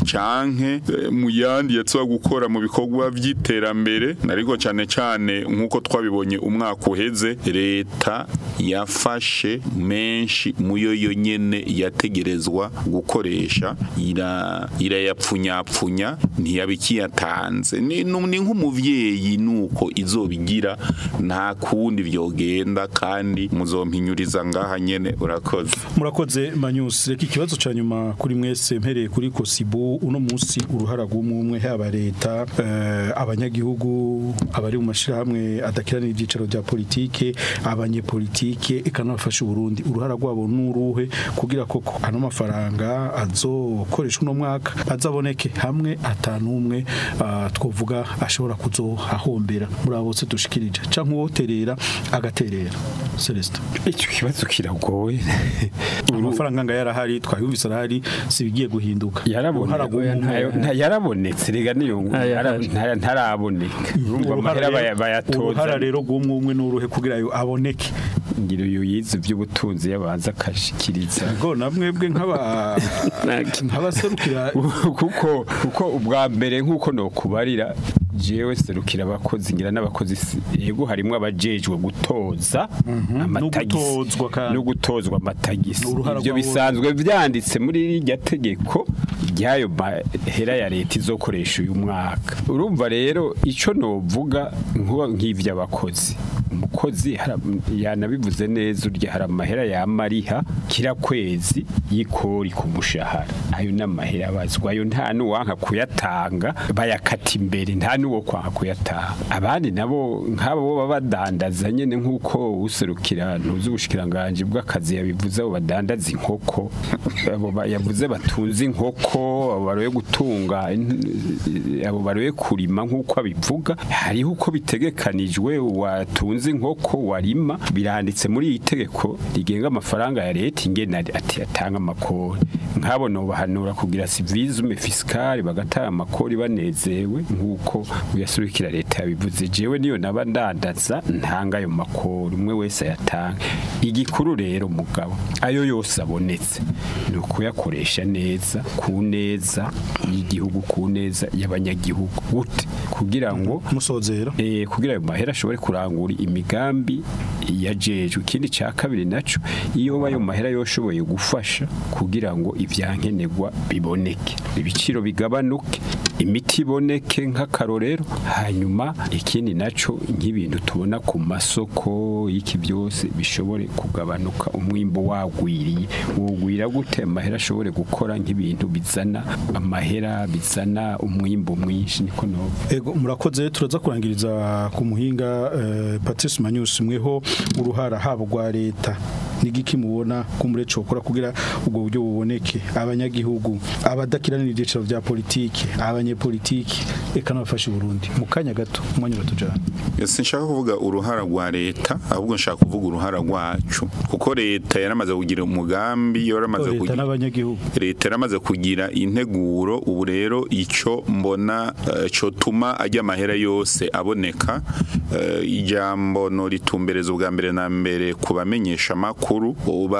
canke eh, mu yandi yatswa gukora mu bikorwa vy'iterambere ariko cane cane nk'uko twabibonye umwaka uheze leta yafashe menshi muyo yo nyene yategerezwa gukoresha ira irayapfunyapfunya ntiyabikiyatanze ni nu- ni nk'umuvyeyi nuko izobigira nta kundi vyogenda kandi muzompinyuriza ngaha nyene urakoze murakoze manyusi reka ikibazo ca nyuma kuri mwese mpereye kuri kosibu uno munsi uruhara rw'umwe haba leta eh, abanyagihugu abari mu mashirahamwe adakiranira ibyicaro bya politike abanyepolitike eka n'abafasha uburundi uruhara rwabo n'uruhe kugira koko ano mafaranga azokoreshwa uno mwaka azaboneke hamwe atanumwe uh, twovuga ashobora kuzohahombera muri abo bose dushikirije canke uwoterera agaterera Celestin icyo kibazo kiragoye amafaranga nga yarahari twayumvise arahari sibigiye guhinduka yarabonetse Uruhara rw'umwe ntayo- nta- yarabonetse rega niyo ngo- yara- nta- ntaraboneka urumva amahera baya- bayatoza uruhara rero rw'umwe umwe n'uruhe kugira yo aboneke ngira uyu yize iby'ubutunzi yabanza akashikiriza ngo namwebwe nk'aba nk'abaserukira kuko kuko ubwa mbere nk'uko nokubarira jewe serukira abakozi ngira n'abakozi si- yego harimo abajejwe gutoza amatagisi gutozwa kandi. no gutozwa amatagisi Uruhara ibyo rwabo- bisanzwe byanditse muri irya tegeko ry'ayo mahera ya leta izokoresha uyu mwaka urumva rero icyo novuga nkuba nk'ivy'abakozi umukozi hara- yanabivuze neza urya hari amahera yamariha kira kwezi y'ikori ku mushahara ayo n'amahera abazwa ayo nta n'uwanka kuyatanga bayakata imbere nta n'uwo kwanka kuyatanga abandi nabo nk'abo bo baba badandaza nyene nk'uko userukira ntuzi ubushikiranganje bw'akazi yabivuze abo badandaza inkoko abo ba- yavuze batunze inkoko abo baroye gutunga in- abo baroye kurima nk'uko abivuga hariho uko bitegekanijwe watunze inkoko warima biranditse muri iyi tegeko rigenga amafaranga ya leta ingena ati atanga amakori nk'abo nobahanura kugira civisme fiscale bagatanga amakori banezewe nk'uko uyasurikira leta yabivuze jewe niyo naba ndandaza ntanga ayo makori umwe wese ayatanga igikuru rero mugabo ayo yose abonetse ni ukuyakoresha neza ku neza y'igihugu ku neza y'abanyagihugu gute kugira ngo musozera eh, kugira ayo mahera ashobore kurangura imigambi yajejwe ikindi cya kabiri naco iyo ayo mahera yoshoboye gufasha kugira ngo ivyankenerwa biboneke ibiciro bigabanuke imiti iboneke nk'akarorero hanyuma ikindi naco nk'ibintu tubona ku masoko y'iki byose bishobore kugabanuka umwimbo wagwiriye wogwira gute amahera ashobore gukora nk'ibintu bizana amahera bizana umwimbo mwinshi niko no ego murakoze turaza kurangiriza ku muhinga eh, Patrice Manyusi mweho uruhara haba rwa leta n'igiki mubona kumure cokora kugira ubwo buryo buboneke abanyagihugu abadakiranira ibyiciro bya politike abanyepolitike eka n'abafasha Burundi mu kanya gato umwanya batujana sinshaka kuvuga uruhara rwa leta ahubwo nshaka kuvuga uruhara rwacu kuko leta yaramaze kugira umugambi yaramaze leta kugira n'abanyagihugu leta yaramaze kugira integuro ubu rero icyo mbona eh, cotuma ajya amahera yose aboneka eh, ijambo no ritumbereza ubwa mbere na mbere ku bamenyesha amakuru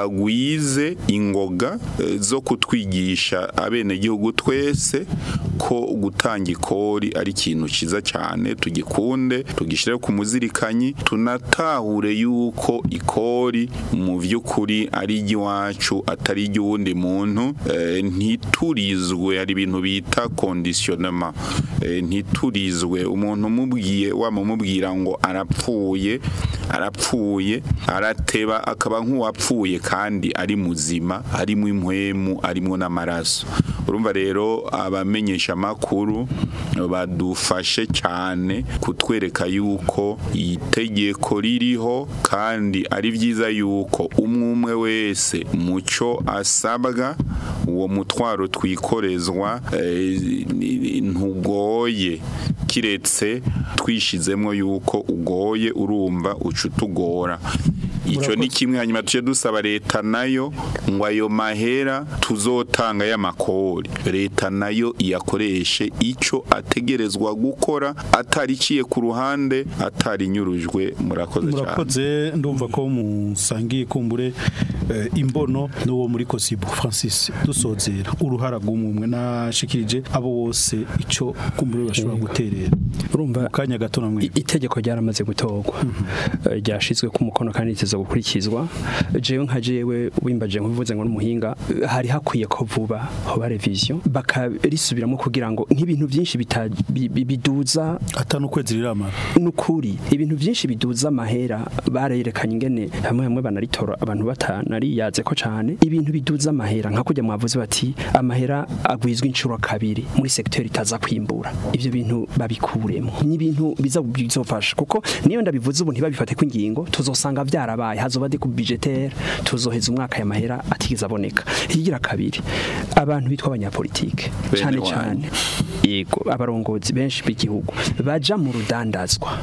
bagwize ingoga eh, zo kutwigisha abenegihugu twese ko gutanga ikori ari ikintu cyiza cyane tugikunde tugishyire ku muzirikanyi tunatahure yuko ikori mu by'ukuri ari iry'iwacu atari iry'uwundi muntu eh, ntiturizwe hari ibintu bita kondisionema eh, ntiturizwe umuntu umubwiye wamumubwira ngo arapfuye arapfuye arateba akaba nk'uwapfuye kandi ari muzima arimo impwemu arimo n'amaraso urumva rero abamenyesha amakuru badufashe cyane kutwereka yuko itegeko ririho kandi ari byiza yuko umwe umwe wese mucyo asabwa uwo mutwaro twikorezwa eh, ni- ntugoye kiretse twishizemo yuko ugoye urumva uca utugora icyo ni kimwe hanyuma tujye dusaba leta nayo ngo ayo mahera tuzotanga y'amakori leta nayo iyakoreshe icyo ategerezwa gukora atariciye ku ruhande atarinyurujwe murakoze cyane murakoze ndumva ko musangiye kumbure eh, imbono n'uwo muri kosibu francis dusozera uruhara rw'umwe nashikirije abo bose icyo kumbure bashobora guterera urumva mu kanya gato namwe I- itegeko ryaramaze gutorwa Eh, ryashizwe ku mukono kandi riteza gukurikizwa jewe nka jewe wimbaje nkuvuze ngo n'umuhinga eh, hari hakwiye ko vuba hoba revision bakarisubiramo kugira ngo nk'ibintu byinshi bita- bi- bi- biduza atanu ukwezi riramara nukuri ibintu byinshi biduza amahera barerekanye ingene hamwe hamwe banaritora abantu batanariyaze ko cyane ibintu biduza amahera nka kujya mwavuze bati amahera agwizwa inshuro kabiri muri secteur itaza kwimbura ibyo bintu babikuremo n'ibintu biza bizofasha kuko niyo ndabivuze ubu ntibabifate ko ingingo tuzosanga byarabaye hazoba de ku budgetaire tuzoheza umwaka ya mahera atigeze aboneka higira kabiri abantu bitwa abanyapolitike Bene cyane wanyu. cyane yego abarongozi benshi b'igihugu baja mu rudandazwa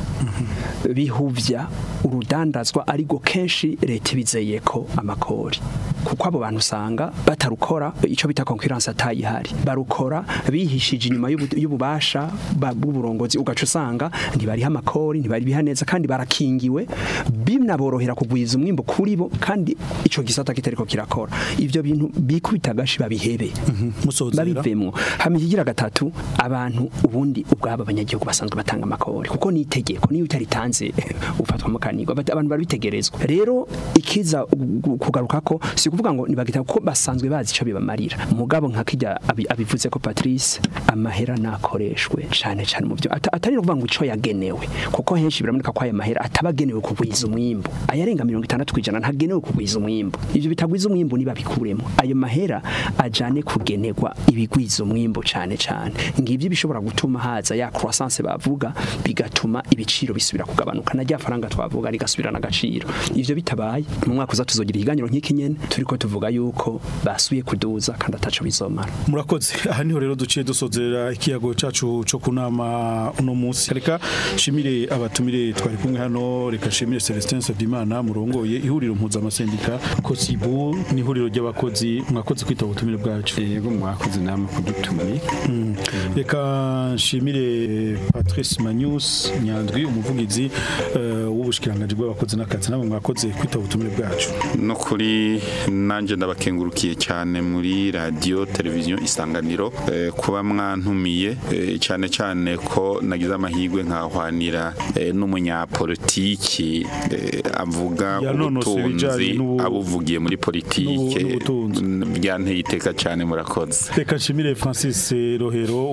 bihuvya urudandazwa ariko kenshi leta ibizeye ko amakori kuko abo bantu usanga batarukora icyo bita concurrence atayihari barukora bihishije inyuma y'ubu- y'ububasha ba- bw'uburongozi ugaca usanga ntibariha amakori ntibariha neza kandi barakingiwe binaborohera kugwiza umwimbo kuri bo kandi ico gisata kitariko kirakora ivyo bintu bikubita agashi babihebe musozera babivemwo hama ikigira gatatu abantu ubundi ubwabo abanyagihugu basanzwe batanga amakori kuko ni itegeko niyo utaritanze ufatwa mukanirwa But abantu barabitegerezwa rero ikiza gu- kugaruka ko si kuvuga ngo nibagita ko basanzwe bazi ico bibamarira mugabo nka kijya abi- abivuze ko Patrice amahera nakoreshwe cyane cyane mu byo ata- atari no kuvuga ngo ico yagenewe kuko henshi birameneka ko aya mahera atabagenewe kugwiza umwimbo ayarenga 60 kwijana ntagenewe kugwiza umwimbo ivyo bitagwiza umwimbo niba bikuremo ayo mahera ajane kugenerwa ibigwiza umwimbo cyane cyane ngivyo bishobora gutuma haza ya croissance bavuga bigatuma ibiciro bisubira kugabanuka na rya faranga twavuga rigasubirana agaciro ivyo bitabaye mu mwaka uza tuzogira ikiganiro nk'iki nyene turiko tuvuga yuko basuye kuduza kandi ataco bizomara murakoze aha niho rero duciye dusozera ikiyago cacu co kunama uno munsi reka shimire abatumire twari kumwe hano reka shimire Celestin Savyimana murongoye ihuriro mpuzamasendika kosibu ni ihuriro ry'abakozi mwakoze kwita ubutumire bwacu yego mwakoze namwe kudutumira Mm. reka nshimire Patrice Manius Nyandwi umuvugizi eh, w'ubushikiranganje bw'abakozi n'akazi nabo mwakoze kwita ubutumire bwacu no kuri nanjye ndabakengurukiye cyane muri radiyo televiziyo isanganiro eh, kuba mwantumiye eh, cyane cyane ko nagize amahirwe nkahwanira eh, n'umunyapolitiki eh, avuga Yanonosoye ibijanye ubutunzi n'ubu- abuvugiye muri politike n'ubu- n'ubutunzi. byanteye iteka cyane murakoze reka nshimire Francis Rohero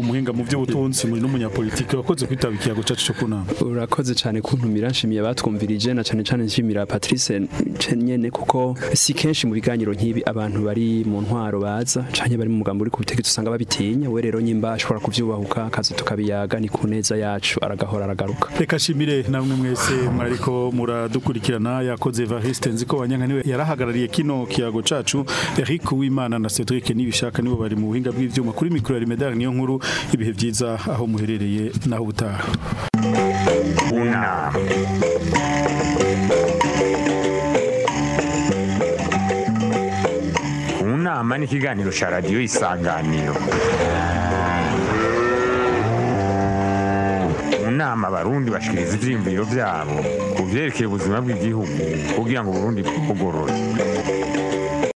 umuhinga mu by'ubutunzi muri n'umunyapolitiki wakoze kwitaba ikiyago cacu cyo kunama urakoze cyane kuntumira nshimiye abatwumvirije na cyane cyane nshimira Patrice nyene kuko si kenshi mu biganiro nk'ibi abantu bari mu ntwaro baza canke bari mu mugambo uri ku butegetsi usanga babitinya we rero nyimba ashobora kuvyubahuka akaza tukabiyaga ni ku neza yacu aragahora aragaruka reka shimire namwe mwese mwariko muradukurikirana yakoze Evariste nziko wanyanka niwe yarahagarariye kino kiyago cacu Eric Uwimana na Cedric nibishaka nibo bari mu buhinga bw'ivyuma kuri micro ya Medal niyo nkuru ibihe byiza aho muherereye naho ubutaha unama unama ni ikiganiro cya radiyo isanganiro mu nama abarundi bashikiriza ivyiyumviro vyabo ku vyerekeye ubuzima bw'igihugu kugira ngo uburundi bugorore